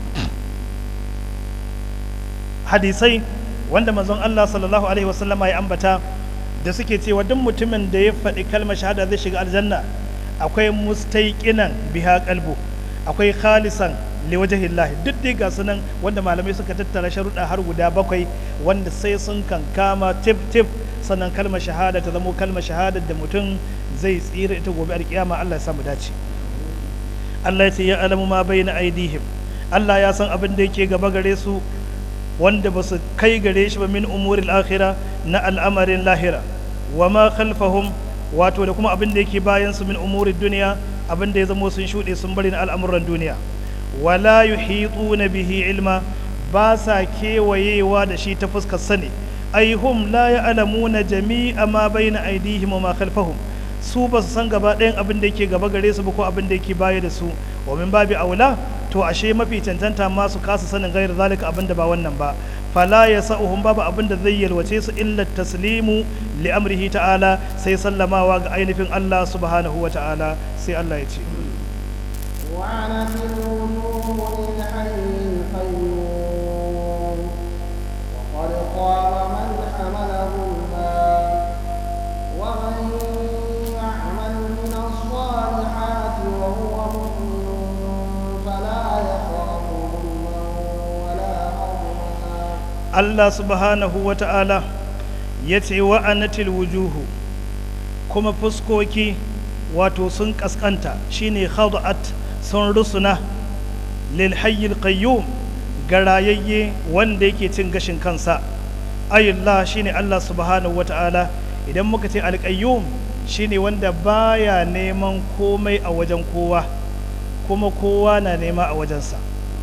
hadisai wanda manzon Allah sallallahu alaihi wasallama ya ambata da suke cewa duk mutumin da ya faɗi kalmar shahada zai shiga aljanna akwai mustaiqinan biha qalbu akwai khalisan liwajhillah duk dai ga sunan wanda malamai suka tattara sharuɗa har guda bakwai wanda sai sun kankama tip tip sannan kalmar shahada ta zamo kalmar shahada da mutum zai tsira ita gobe alkiyama Allah ya samu dace Allah ya ce ya alamu ma bayna aidihim Allah ya san abin da yake gaba gare su wanda ba su kai gare shi ba min umuril akhira na al'amarin lahira wa ma khalfahum wato da kuma abin da yake bayan su min umurid duniya abin da ya zamo sun shuɗe sun bari na al'amuran duniya wala yuhituna bihi ilma ba sa kewayewa da shi ta fuskar sani ai hum la ya'lamuna jami'a ma bayna aydihim wa ma khalfahum su ba su san gaba ɗayan abin da yake gaba gare su ba ko abin da yake baya da su wa min babi aula to ashe mafi cancanta ma su kasa sanin gairar zalika abin da ba wannan ba fala ya sa'uhum babu abin da zai yalwace su illa taslimu li amrihi ta'ala sai sallamawa ga ainihin Allah subhanahu wa ta'ala sai Allah ya ce وعنت الوجوه للحي القيوم وقد خاب من حمل ظلما ومن يعمل من الصالحات وهو مؤمن فلا يخاف ظلما ولا هضما Allah subhanahu wa ta'ala ya ce wa'anatil wujuhu kuma fuskoki wato sun kaskanta shine khadu'at sun rusuna lil hayyil qayyum garayayye wanda yake cin gashin kansa ayullah shine Allah subhanahu wa ta'ala idan muka ce alqayyum shine wanda baya neman komai a wajen kowa kuma kowa na nema a wajensa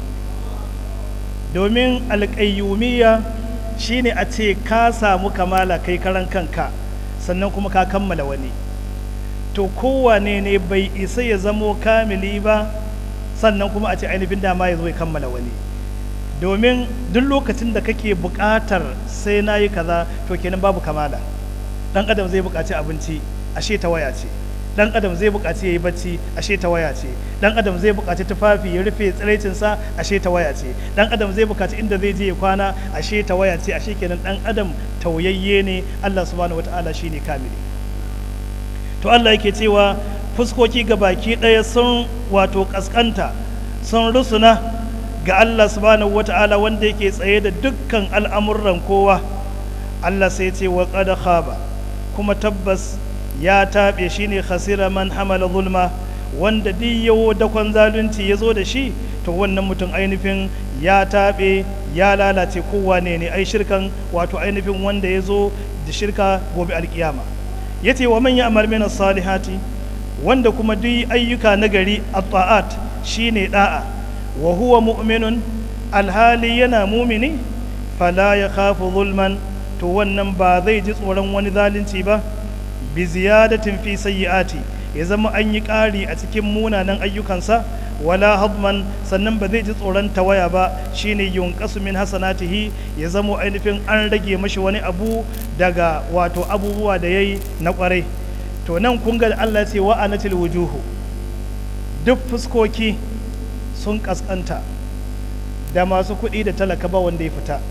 domin alƙayyumiya shine a ce ka samu kamala kai karan kanka sannan kuma ka kammala wani to kowane ne bai isa ya zamo kamili ba sannan kuma a ce ainihin dama ya zo ya kammala wani domin duk lokacin da kake buƙatar sai na yi kaza to kenan babu kamala ɗan adam zai buƙaci abinci ashe ta waya ce dan adam zai buƙaci ya yi bacci ashe ta waya ce dan adam zai buƙaci tufafi ya rufe tsiraicinsa ashe ta waya ce dan adam zai buƙaci inda zai je ya kwana ashe ta waya ce ashe kenan dan adam tauyayye ne Allah subhanahu wataala shine kamili to Allah yake cewa fuskoki ga baki ɗaya sun wato kaskanta sun rusuna ga Allah subhanahu wataala wanda yake tsaye da dukkan al'amuran kowa Allah sai ce wa qad khaba kuma tabbas ya taɓe shi ne khasira man hamala zulma wanda duk yawo dakon zalunci ya zo da shi to wannan mutum ainihin ya taɓe ya lalace kowane ne ai shirkan wato ainihin wanda ya zo da shirka gobe alkiyama ya ce wa man ya amar mina salihati wanda kuma duk ayyuka na gari a ta'at shi ne ɗa'a wa huwa mu'minun alhali yana mumini fala ya khafu zulman to wannan ba zai ji tsoron wani zalunci ba bi ziyadatin fi sayyi'ati ya zama an yi ƙari a cikin munanan ayyukansa wala hadman sannan ba zai ji tsoron tawaya ba shine yunqasu min hasanatihi ya zama ainihin an rage mashi wani abu daga wato abubuwa da yayi na kwarai to nan kun ga Allah ce wa anatil wujuhu duk fuskoki sun kaskanta da masu kuɗi da talaka ba wanda ya fita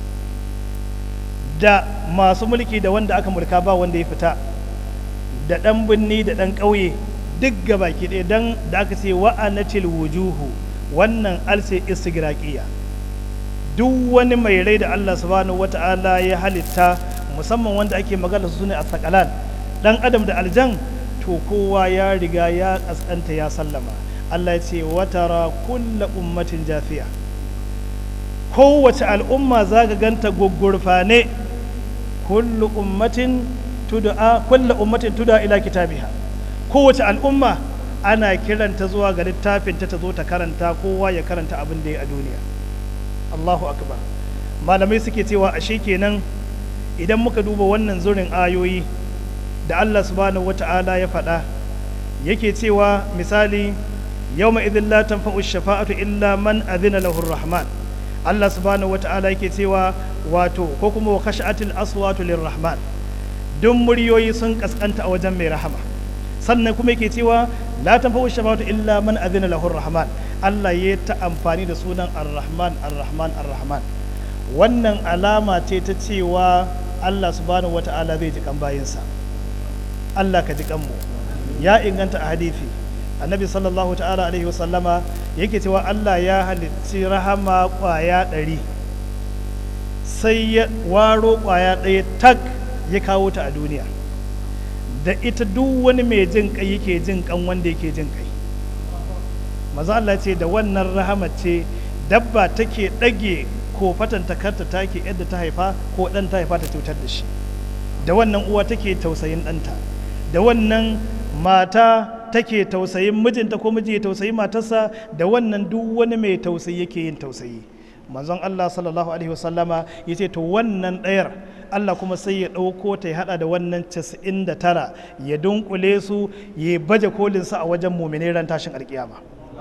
da masu mulki da wanda aka mulka ba wanda ya fita da ɗan binni da ɗan ƙauye duk gabaki ɗaya don da aka ce wa'anatil wujuhu wannan alse istigraqiya duk wani mai rai da Allah subhanahu wata'ala ya halitta musamman wanda ake magana su ne a sakalan ɗan adam da aljan to kowa ya riga ya ƙasƙanta ya sallama Allah ya ce watara kulla ummatin jafiya kowace al'umma za ka ganta gwaggurfane kullu ummatin tud'a kullu ummatin tud'a ila kitabiha kowace al'umma ana kiranta zuwa ga littafin ta zo ta karanta kowa ya karanta abin da ya a duniya Allahu akbar malamai suke cewa ashe kenan idan muka duba wannan zurin ayoyi da Allah subhanahu wata'ala ya faɗa yake cewa misali yawma idhin la tanfa'u shafa'atu illa man adhina lahu rahman Allah subhanahu wata'ala yake cewa wato ko kuma wa khashatil aswatu lirrahman duk muryoyi sun kaskanta a wajen mai rahama sannan kuma yake cewa la tanfa'u shafa'atu illa man adhina lahu rahman Allah ya ta amfani da sunan ar-rahman ar-rahman ar-rahman wannan alama ce ta cewa Allah subhanahu wata'ala zai ji kan bayinsa Allah ka ji kanmu ya inganta a hadithi annabi sallallahu ta'ala alaihi wasallama yake cewa Allah ya halicci rahama kwaya ɗari sai ya waro kwaya ɗaya tak ya kawo ta a duniya da ita duk wani mai jin kai yake jin kan wanda yake jin kai maza Allah ce da wannan rahama ce dabba take ɗage ko fatanta karta take yadda ta haifa ko ɗan ta haifa ta cutar da shi da wannan uwa take tausayin ɗanta da wannan mata take tausayin mijinta ko miji ya tausayi matarsa da wannan duk wani mai tausayi yake yin tausayi manzon Allah sallallahu alaihi wasallama ya ce to wannan ɗayar Allah kuma sai ya ɗauko ta ya haɗa da wannan casa'in da tara ya dunkule su ya baje kolinsa a wajen mumine ran tashin alkiyama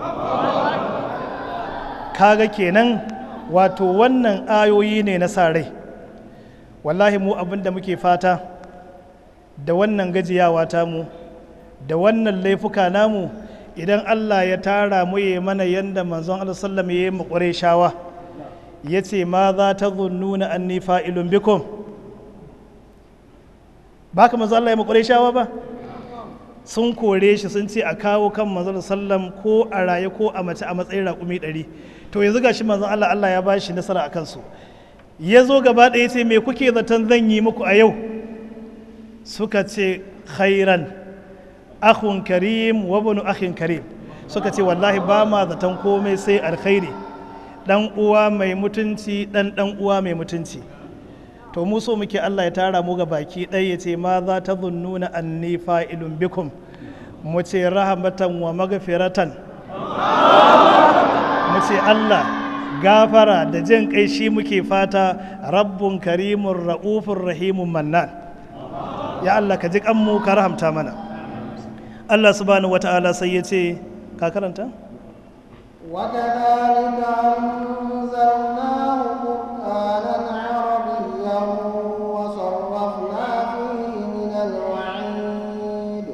kaga kenan wato wannan ayoyi ne na sa rai wallahi mu abin da muke fata da wannan gajiyawa tamu da wannan laifuka namu idan Allah ya tara mu ya mana yanda manzon Allah sallam ya yi mu shawa ya ce ma za ta zunnuna anni fa'ilun bikum ba ka manzon Allah ya mu shawa ba sun kore shi sun ce a kawo kan manzon sallam ko a raye ko a mace a matsayin raƙumi ɗari to yanzu ga shi manzon Allah Allah ya ba shi nasara a kansu ya zo gaba ɗaya ce me kuke zaton zan yi muku a yau suka ce khairan akhun karim wa bunu akhin karim suka ce wallahi ba ma zaton komai sai alkhairi dan uwa mai mutunci dan dan uwa mai mutunci to mu so muke Allah ya tara mu ga baki ɗaya ya ce ma za ta zunnuna anni fa'ilun bikum mu ce rahmatan wa magfiratan mu ce Allah gafara da jin kai shi muke fata rabbun karimun ra'ufun rahimun mannan ya Allah ka ji kanmu ka rahamta mana Allah subhanahu wata'ala sai ya ce ka karanta وكذلك أنزلناه قرآنا عربيا وصرفنا فيه من الوعيد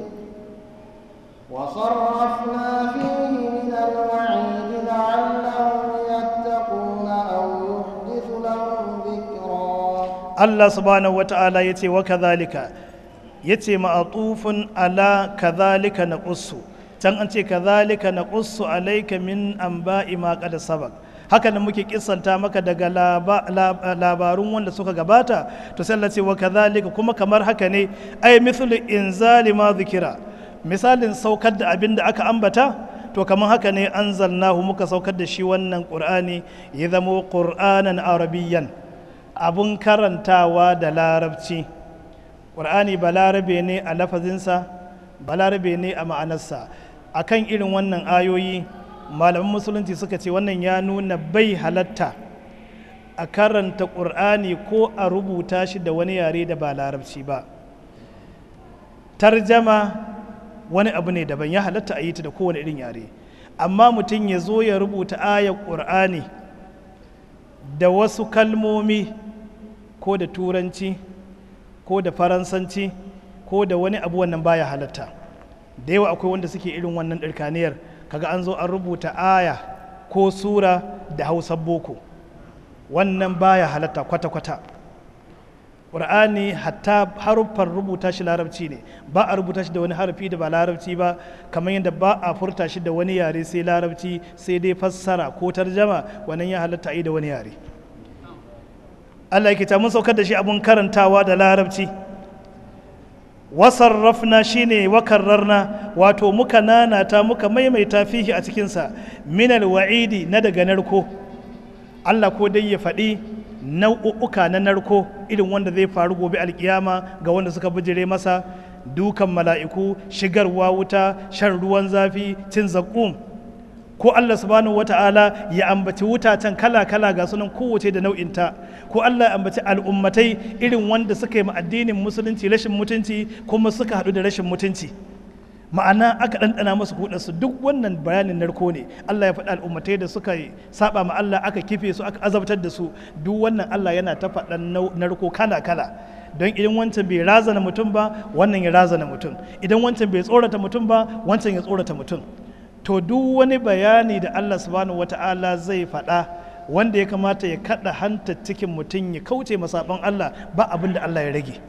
وصرفنا فيه من الوعيد لعلهم يتقون أو يحدث لهم ذكرا Allah subhanahu wata'ala ya ce wa kazalika ya ce ma'atufin ala kazalika na ƙussu can an ce kazalika na ƙussu alaika min an ba'i ma ƙada sabak haka nan muke kisanta maka daga laba- lab- labarun wanda suka gabata to sai Allah ce wa kazalika kuma kamar haka ne ai mithlu inzali ma zikira misalin saukar da abin da aka ambata to kamar haka ne anzalnahu muka saukar da shi wannan qur'ani ya zamo qur'anan arabiyyan abun karantawa da larabci ƙur'ani balarabe ne a lafazinsa balarabe ne a ma'anarsa akan irin wannan ayoyi malaman musulunci suka ce wannan ya nuna bai halatta a karanta ƙur'ani ko a rubuta shi da wani yare da ba larabci ba tarjama wani abu ne daban ya halatta a yi ta da kowane irin yare amma mutum ya zo ya rubuta ayar ƙur'ani da wasu kalmomi ko da turanci ko da faransanci ko da wani abu wannan baya halatta da yawa akwai wanda suke irin wannan ɗarkaniyar kaga an zo an rubuta aya ko sura da hausar boko wannan baya halatta kwata-kwata ƙur'ani hatta haruffan rubuta shi larabci ne ba a rubuta shi da wani harafi da ba larabci ba kamar yadda ba a furta shi da wani yare sai larabci sai dai fassara ko tarjama wannan ya halatta a yi da wani yare Allah yake ta mun saukar da shi abun karantawa da larabci wasarrafna shine wakarrarna wato muka nanata muka maimaita fihi a cikinsa minal wa'idi na daga narko Allah ko dai ya faɗi nau'uka na narko irin wanda zai faru gobe alkiyama ga wanda suka bijire masa dukan mala'iku shigarwa wuta shan ruwan zafi cin zaƙum ko Allah subhanahu wata'ala ya ambaci wutacen kala-kala ga sunan kowace da nau'inta ko Allah ya ambaci al'ummatai irin wanda suka yi addinin musulunci rashin mutunci kuma suka haɗu da rashin mutunci ma'ana aka ɗanɗana masu kudansu duk wannan bayanin narko ne Allah ya faɗi al'ummatai da suka saba ma Allah aka kife su aka azabtar da su duk wannan Allah yana ta faɗan narko kala kala don idan wancan bai razana mutum ba wannan ya razana mutum idan wancan bai tsorata mutum ba wancan ya tsorata mutum to duk wani bayani da Allah subhanahu wata'ala zai faɗa wanda ya kamata ya kaɗa hanta cikin mutum ya kauce masaban Allah ba abin da Allah ya rage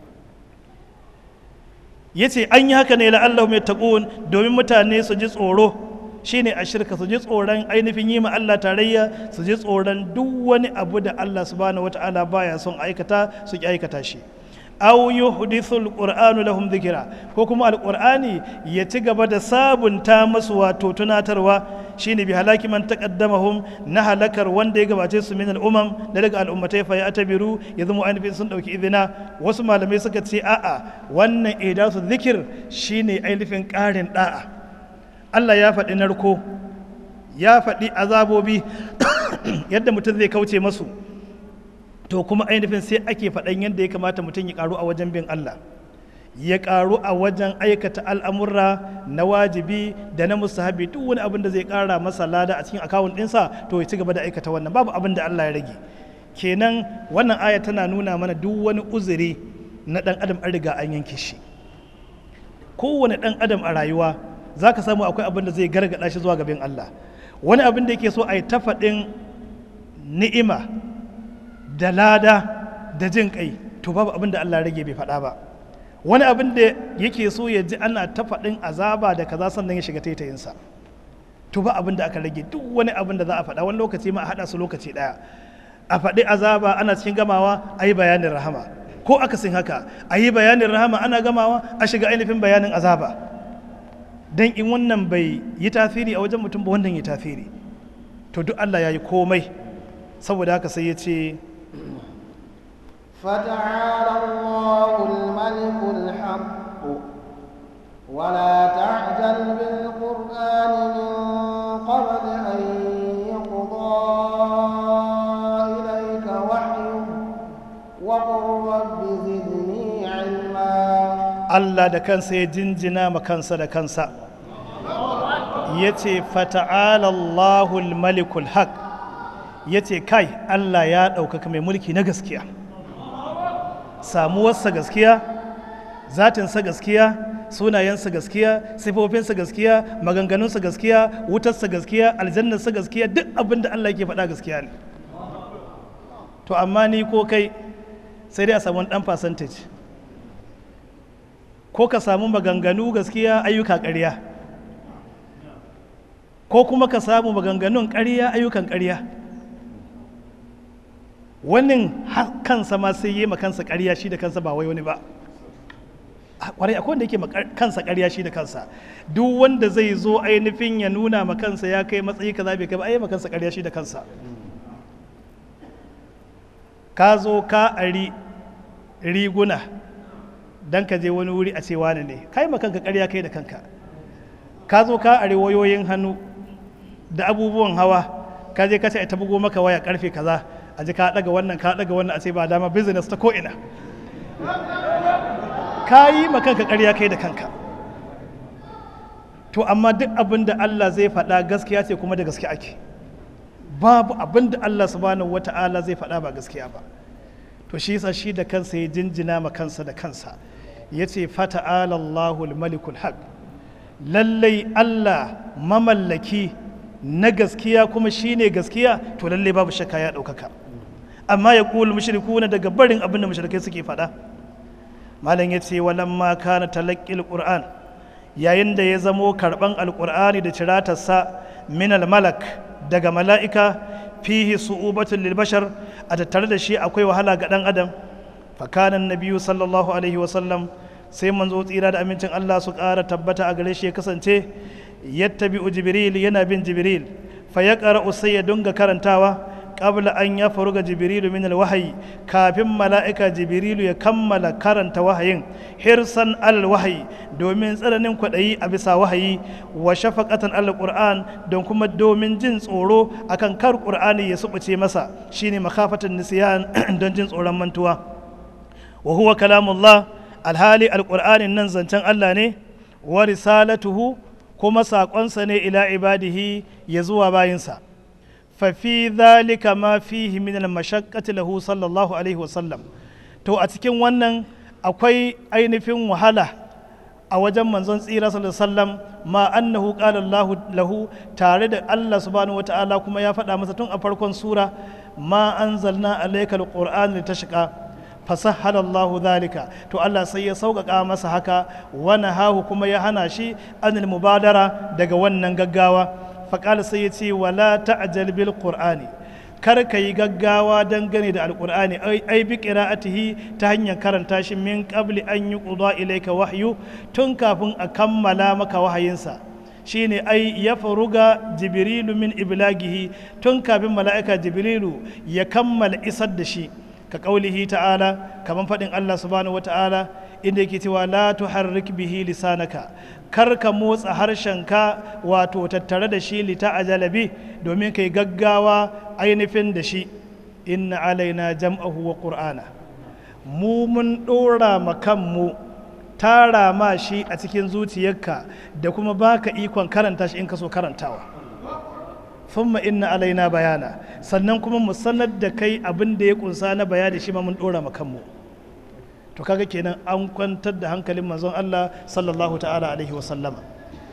ya ce an yi haka ne la'allahu mai taƙon domin mutane su ji tsoro shine a shirka su ji tsoron ainihin yi ma Allah tarayya su ji tsoron duk wani abu da Allah subhanahu wata'ala baya son aikata su ki aikata shi aw yuhdithu alqur'anu lahum dhikra ko kuma alqur'ani ya ci gaba da sabunta masu wato tunatarwa shine bi halaki man taqaddamahum na halakar wanda ya gabace su min al'umam da daga al'ummatai fa ya tabiru ya zama ainihin sun dauki izina wasu malamai suka ce a'a wannan idasu zikir shine ainihin ƙarin da'a Allah ya faɗi narko ya faɗi azabobi yadda mutum zai kauce masu to kuma ainihin sai ake faɗan yadda ya kamata mutum ya ƙaru a wajen bin Allah ya ƙaru a wajen aikata al'amurra na wajibi da na musahabi duk wani abin da zai ƙara masa lada a cikin akawun ɗinsa to ya ci gaba da aikata wannan babu abin da Allah ya rage kenan wannan aya tana nuna mana duk wani uzuri na ɗan adam an riga an yanke shi kowane ɗan adam a rayuwa za ka samu akwai abin da zai gargaɗa shi zuwa gaban Allah wani abin da yake so a yi ta faɗin ni'ima da lada da jin kai to babu abin da Allah rage bai faɗa ba wani abin da yake so ya ji ana ta faɗin azaba da kaza sannan ya shiga taitayinsa to ba abin da aka rage duk wani abin da za a faɗa wani lokaci ma a haɗa su lokaci ɗaya a faɗi azaba ana cikin gamawa a yi bayanin rahama ko akasin haka a yi bayanin rahama ana gamawa a shiga ainihin bayanin azaba don in wannan bai yi tasiri a wajen mutum ba wannan yi tasiri to duk Allah ya yi komai saboda haka sai ya ce فتعالى الله الملك الحق ولا تعجل بالقرآن من قبل أن يقضى إليك وحيه وقل رب زدني علما Allah da kansa ya jinjina ma kansa da kansa ya ce fata'ala Allahul malikul haq ya ce kai Allah ya ɗaukaka mai mulki na gaskiya samuwarsa gaskiya zatinsa gaskiya sunayensa gaskiya sifofinsa gaskiya maganganunsa gaskiya wutarsa gaskiya aljannarsa gaskiya duk abin da Allah ke faɗa gaskiya ne to amma ni ko kai sai dai a samu ɗan percentage ko ka samu maganganu gaskiya ayyuka ƙarya ko kuma ka samu maganganun ƙarya ayyukan ƙarya wannan kansa ma sai yi ma kansa ƙarya shi da kansa ba wai wani ba kwarai akwai wanda yake ma kansa ƙarya shi da kansa duk wanda zai zo ainihin ya nuna ma kansa ya kai matsayi kaza bai kai ba ai ma kansa ƙarya shi da kansa ka zo ka ari riguna dan ka je wani wuri a ce wani ne kai ma kanka ƙarya kai da kanka ka zo ka ari wayoyin hannu da abubuwan hawa ka je ka ce ta bugo maka waya karfe kaza a ji ka daga wannan ka daga wannan a ce ba dama business ta ko'ina ka yi ma kanka ƙarya kai da kanka to amma duk abin da Allah zai faɗa gaskiya ce kuma da gaske ake babu abin da Allah subhanahu wata'ala zai faɗa ba gaskiya ba to shi yasa shi da kansa ya jinjina ma kansa da kansa ya ce fata'ala Allahul malikul haq lallai Allah mamallaki na gaskiya kuma shine gaskiya to lallai babu shakka ya ɗaukaka amma ya ƙulu mushrikuna daga barin abin da mushrikai suke faɗa malam ya ce walamma kana talaqqil qur'an yayin da ya zamo karban alqur'ani da ciratarsa min malak daga mala'ika fihi su'ubatun lil bashar a tattare da shi akwai wahala ga dan adam fa kana nabiyyu sallallahu alaihi wa sallam sai manzo tsira da amincin Allah su ƙara tabbata a gare shi ya kasance yattabi'u jibril yana bin jibril fa yaqra'u sai ya dunga karantawa qabla an ya faru ga jibrilu min alwahyi kafin mala'ika jibrilu ya kammala karanta wahayin hirsan alal wahayi domin tsananin kwaɗayi a bisa wahayi wa shafaqatan alal qur'an don kuma domin jin tsoro akan kar qur'ani ya subuce masa shine makafatan nisyan don jin tsoron mantuwa wa huwa kalamullah alhali alqur'anin nan zancen Allah ne wa risalatuhu kuma saƙonsa ne ila ibadihi ya zuwa bayinsa fafi zalika ma fihi min al-mashaqqati lahu sallallahu alaihi wasallam to a cikin wannan akwai ainihin wahala a wajen manzon tsira sallallahu alaihi wasallam ma annahu qala Allah lahu tare da Allah subhanahu wata'ala kuma ya faɗa masa tun a farkon sura ma anzalna alayka alqur'ana litashqa fasahhala Allahu dhalika to Allah sai ya sauƙaƙa masa haka wani hahu kuma ya hana shi anil mubadara daga wannan gaggawa faƙala sai ya ce wala ta'jal bil qur'ani kar ka yi gaggawa dangane da alƙur'ani ai bi qira'atihi ta hanyar karanta shi min qabli an yuqda ilayka wahyu tun kafin a kammala maka wahayinsa shine ai ya faruga jibrilu min iblagihi tun kafin mala'ika jibrilu ya kammala isar da shi ka kaulihi ta'ala kamar faɗin Allah subhanahu wata'ala inda yake cewa la tuharrik bihi lisanaka kar ka motsa harshenka wato tattare da shi lita ajalabi domin kai gaggawa ainihin da shi inna alaina jam'ahu wa qur'ana mu mun ɗora ma kanmu tara ma shi a cikin zuciyarka da kuma baka ikon karanta shi in ka so karantawa thumma inna alaina bayana sannan kuma mu sanar da kai abin da ya kunsa na bayani shi ma mun dora ma kanmu to kaga kenan an kwantar da hankalin manzon Allah sallallahu ta'ala alaihi wa sallama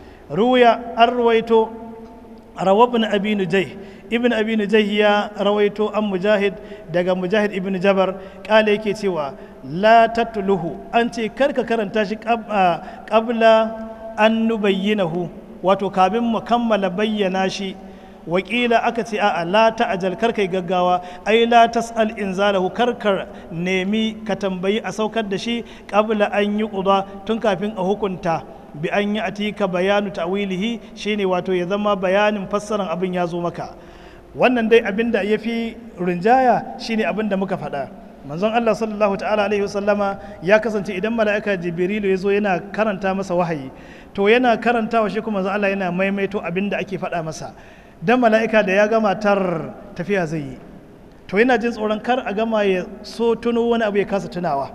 ruya an ruwaito rawabin abi nujai ibn abi nujai ya rawaito an mujahid daga mujahid ibn jabar kala yake cewa la tatluhu an ce karka karanta shi qabla an nubayyinahu wato kamin mu kammala bayyana shi wakila aka ce a'a la ta'ajal kar kai gaggawa ai la tas'al inzalahu karkar nemi ka tambayi a saukar da shi qabla an yi quda tun kafin a hukunta bi an yi atika bayanu ta'wilihi shine wato ya zama bayanin fassaran abin ya zo maka wannan dai abin da yafi rinjaya shine abin da muka faɗa manzon Allah sallallahu ta'ala alaihi wasallama ya kasance idan mala'ika jibrilu ya zo yana karanta masa wahayi to yana karantawa shi kuma manzon Allah yana maimaito abin da ake faɗa masa dan mala'ika da ya gama tar tafiya zai yi to yana jin tsoron kar a gama ya so tuno wani abu ya kasa tunawa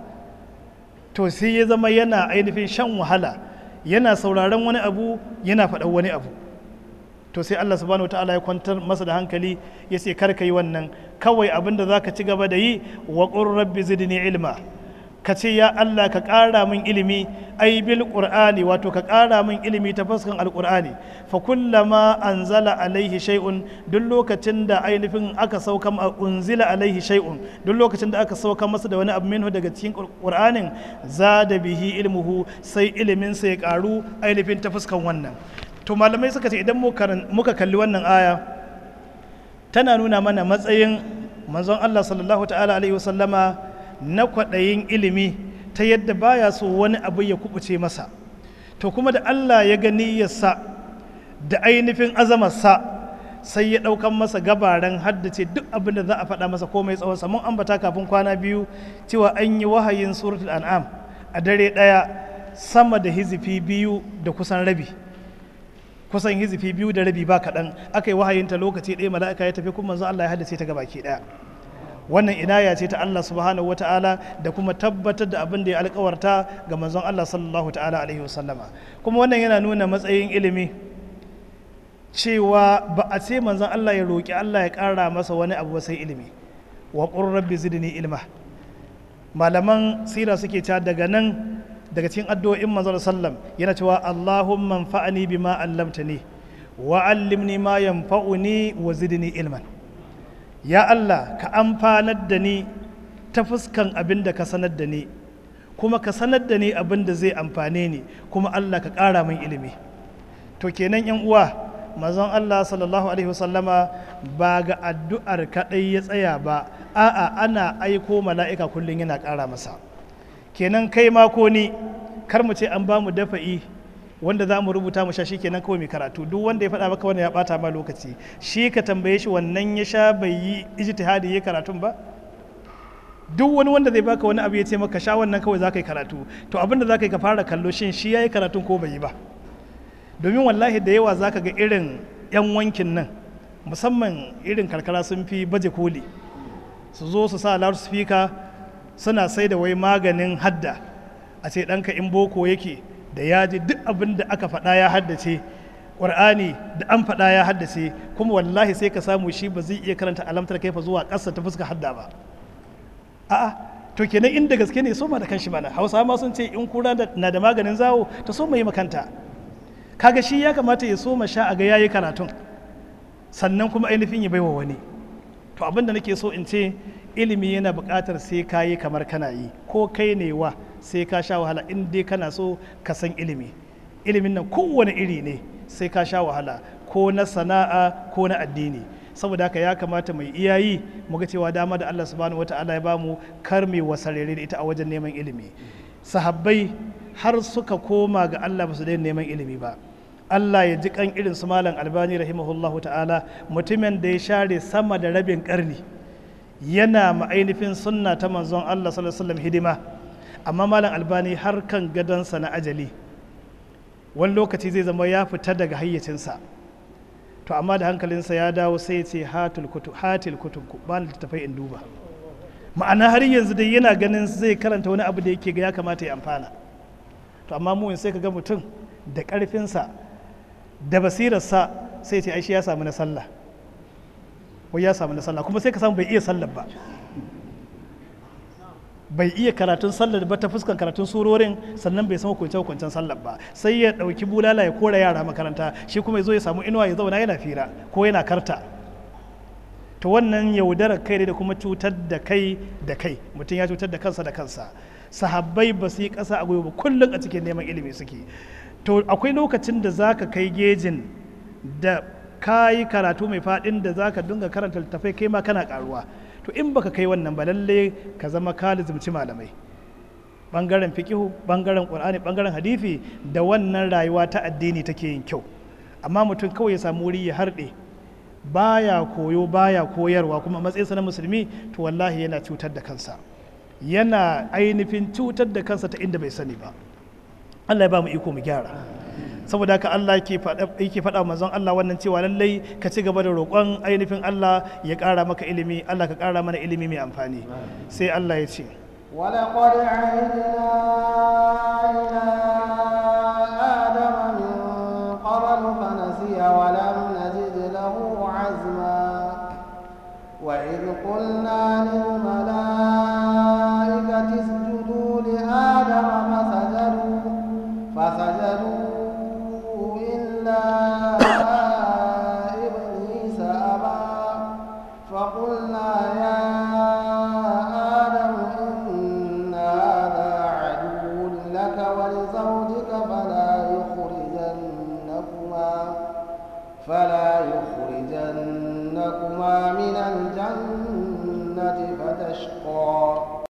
to sai ya zama yana ainihin shan wahala yana sauraron wani abu yana faɗan wani abu to sai Allah subhanahu ta'ala ya kwantar masa da hankali ya ce kar ka yi wannan kawai abin da za ka ci gaba da yi wa qur rabbi zidni ilma ka ce ya Allah ka ƙara min ilimi ai bil qur'ani wato ka ƙara min ilimi ta fuskan alqur'ani fa kullama anzala alaihi shay'un duk lokacin da ainihin aka sauka unzila alaihi shay'un duk lokacin da aka sauka masa da wani abu minhu daga cikin qur'anin zada bihi ilmuhu sai ilimin sa ya ƙaru ainihin ta fuskan wannan to malamai suka ce idan muka kalli wannan aya tana nuna mana matsayin manzon Allah sallallahu ta'ala alaihi wasallama na kwaɗayin ilimi ta yadda baya so wani abu ya kubuce masa to kuma da Allah ya gani yasa da ainihin azamarsa sai ya ɗaukan masa gabaran haddace duk abin da za a faɗa masa komai tsawon mun ambata kafin kwana biyu cewa an yi wahayin suratul an'am a dare ɗaya sama da hizifi biyu da kusan rabi kusan hizifi biyu da rabi ba kaɗan aka yi wahayinta lokaci ɗaya mala'ika ya tafi kuma manzo Allah ya haddace ta gabaki ɗaya wannan inaya ce ta Allah subhanahu wata'ala da kuma tabbatar da abin da ya alkawarta ga manzon Allah sallallahu ta'ala alaihi wasallama kuma wannan yana nuna matsayin ilimi cewa ba a ce manzon Allah ya roƙi Allah ya ƙara masa wani abu sai ilimi wa qur rabbi zidni ilma malaman sira suke cewa daga nan daga cikin addu'o'in manzon sallam yana cewa Allahumma anfa'ni bima allamtani wa allimni ma yanfa'uni wa zidni ilman ya Allah ka amfanar da ni ta fuskan abin da ka sanar da ni kuma ka sanar da ni abin da zai amfane ni kuma Allah ka ƙara min ilimi to kenan yan uwa mazan Allah sallallahu alaihi wasallama ba ga addu'ar kaɗai ya tsaya ba a'a ana aiko mala'ika kullum yana ƙara masa kenan kai ma ko ni kar mu ce an ba mu dafa'i wanda za mu rubuta mu sha shi kenan kawai mai karatu duk wanda ya faɗa maka wannan ya ɓata ma lokaci shi ka tambaye shi wannan ya sha bai yi ijtihadi ya karatun ba duk wani wanda zai baka wani abu ya ce maka sha wannan kawai za ka yi karatu to abin da za ka yi ka fara kallo shin shi ya yi karatun ko bai yi ba domin wallahi da yawa za ka ga irin 'yan wankin nan musamman irin karkara sun fi baje koli su zo su sa loudspeaker suna sai da wai maganin hadda a ce ɗanka in boko yake da ya ji duk abin da aka faɗa ya haddace ƙur'ani da an faɗa ya haddace kuma wallahi sai ka samu shi ba zai iya karanta alamtar kaifa zuwa ƙasa ta fuska hadda ba a'a to kenan inda gaske ne soma da kanshi mana hausa ma sun ce in kura na da maganin zawo ta soma yi makanta kaga shi ya kamata ya soma sha a ga yayi karatun sannan kuma ainihin ya baiwa wani to abinda nake so in ce ilimi yana buƙatar sai ka yi kamar kana yi ko kai ne wa sai ka sha wahala in dai kana so ka san ilimi ilimin nan kowane iri ne sai ka sha wahala ko na sana'a ko na addini saboda haka ya kamata mai iyayi mu ga cewa dama da Allah subhanahu wata'ala ya bamu kar mai wasarere da ita a wajen neman ilimi sahabbai har suka koma ga Allah ba su daina neman ilimi ba Allah ya ji kan irin su malam albani rahimahullahu ta'ala mutumin da ya share sama da rabin karni yana ma'ainifin sunna ta manzon Allah sallallahu alaihi wasallam hidima amma malam albani har kan gadonsa na ajali wani lokaci zai zama ya fita daga hayyacinsa to amma da hankalinsa ya dawo sai ce hatil kutu hatil kutub ba ni tafai in duba ma'ana har yanzu dai yana ganin zai karanta wani abu da yake ga ya kamata ya amfana to amma mu sai ka ga mutum da karfinsa da basirarsa sai ce aishi ya samu na sallah wai ya samu na sallah kuma sai ka samu bai iya sallah ba bai iya karatun sallar ba ta fuskan karatun surorin sannan bai san hukunce hukuncen sallar ba sai ya dauki bulala ya kora yara makaranta shi kuma ya zo ya samu inuwa ya zauna yana fira ko yana karta to wannan yaudarar kai ne da kuma cutar da kai da kai mutum ya cutar da kansa da kansa sahabbai ba su yi ƙasa a gwiwa ba kullum a cikin neman ilimi suke to akwai lokacin da za ka kai gejin da ka yi karatu mai faɗin da za ka dinga karanta littattafai kai ma kana ƙaruwa to in baka kai wannan ba lalle ka zama ka lizimci malamai bangaren fikihu bangaren qur'ani bangaren hadisi da wannan rayuwa ta addini take yin kyau amma mutum kawai ya samu wuri ya harɗe baya koyo baya koyarwa kuma matsayinsa na musulmi to wallahi yana cutar da kansa yana ainihin cutar da kansa ta inda bai sani ba Allah ya ba mu iko mu gyara saboda haka Allah yake faɗa manzon Allah wannan cewa lallai ka ci gaba da roƙon ainihin Allah ya ƙara maka ilimi Allah ka ƙara mana ilimi mai amfani sai Allah ya ce ولقد عهدنا إلى آدم من قبل فنسي ولم نجد له عزما وإذ قلنا للإنسان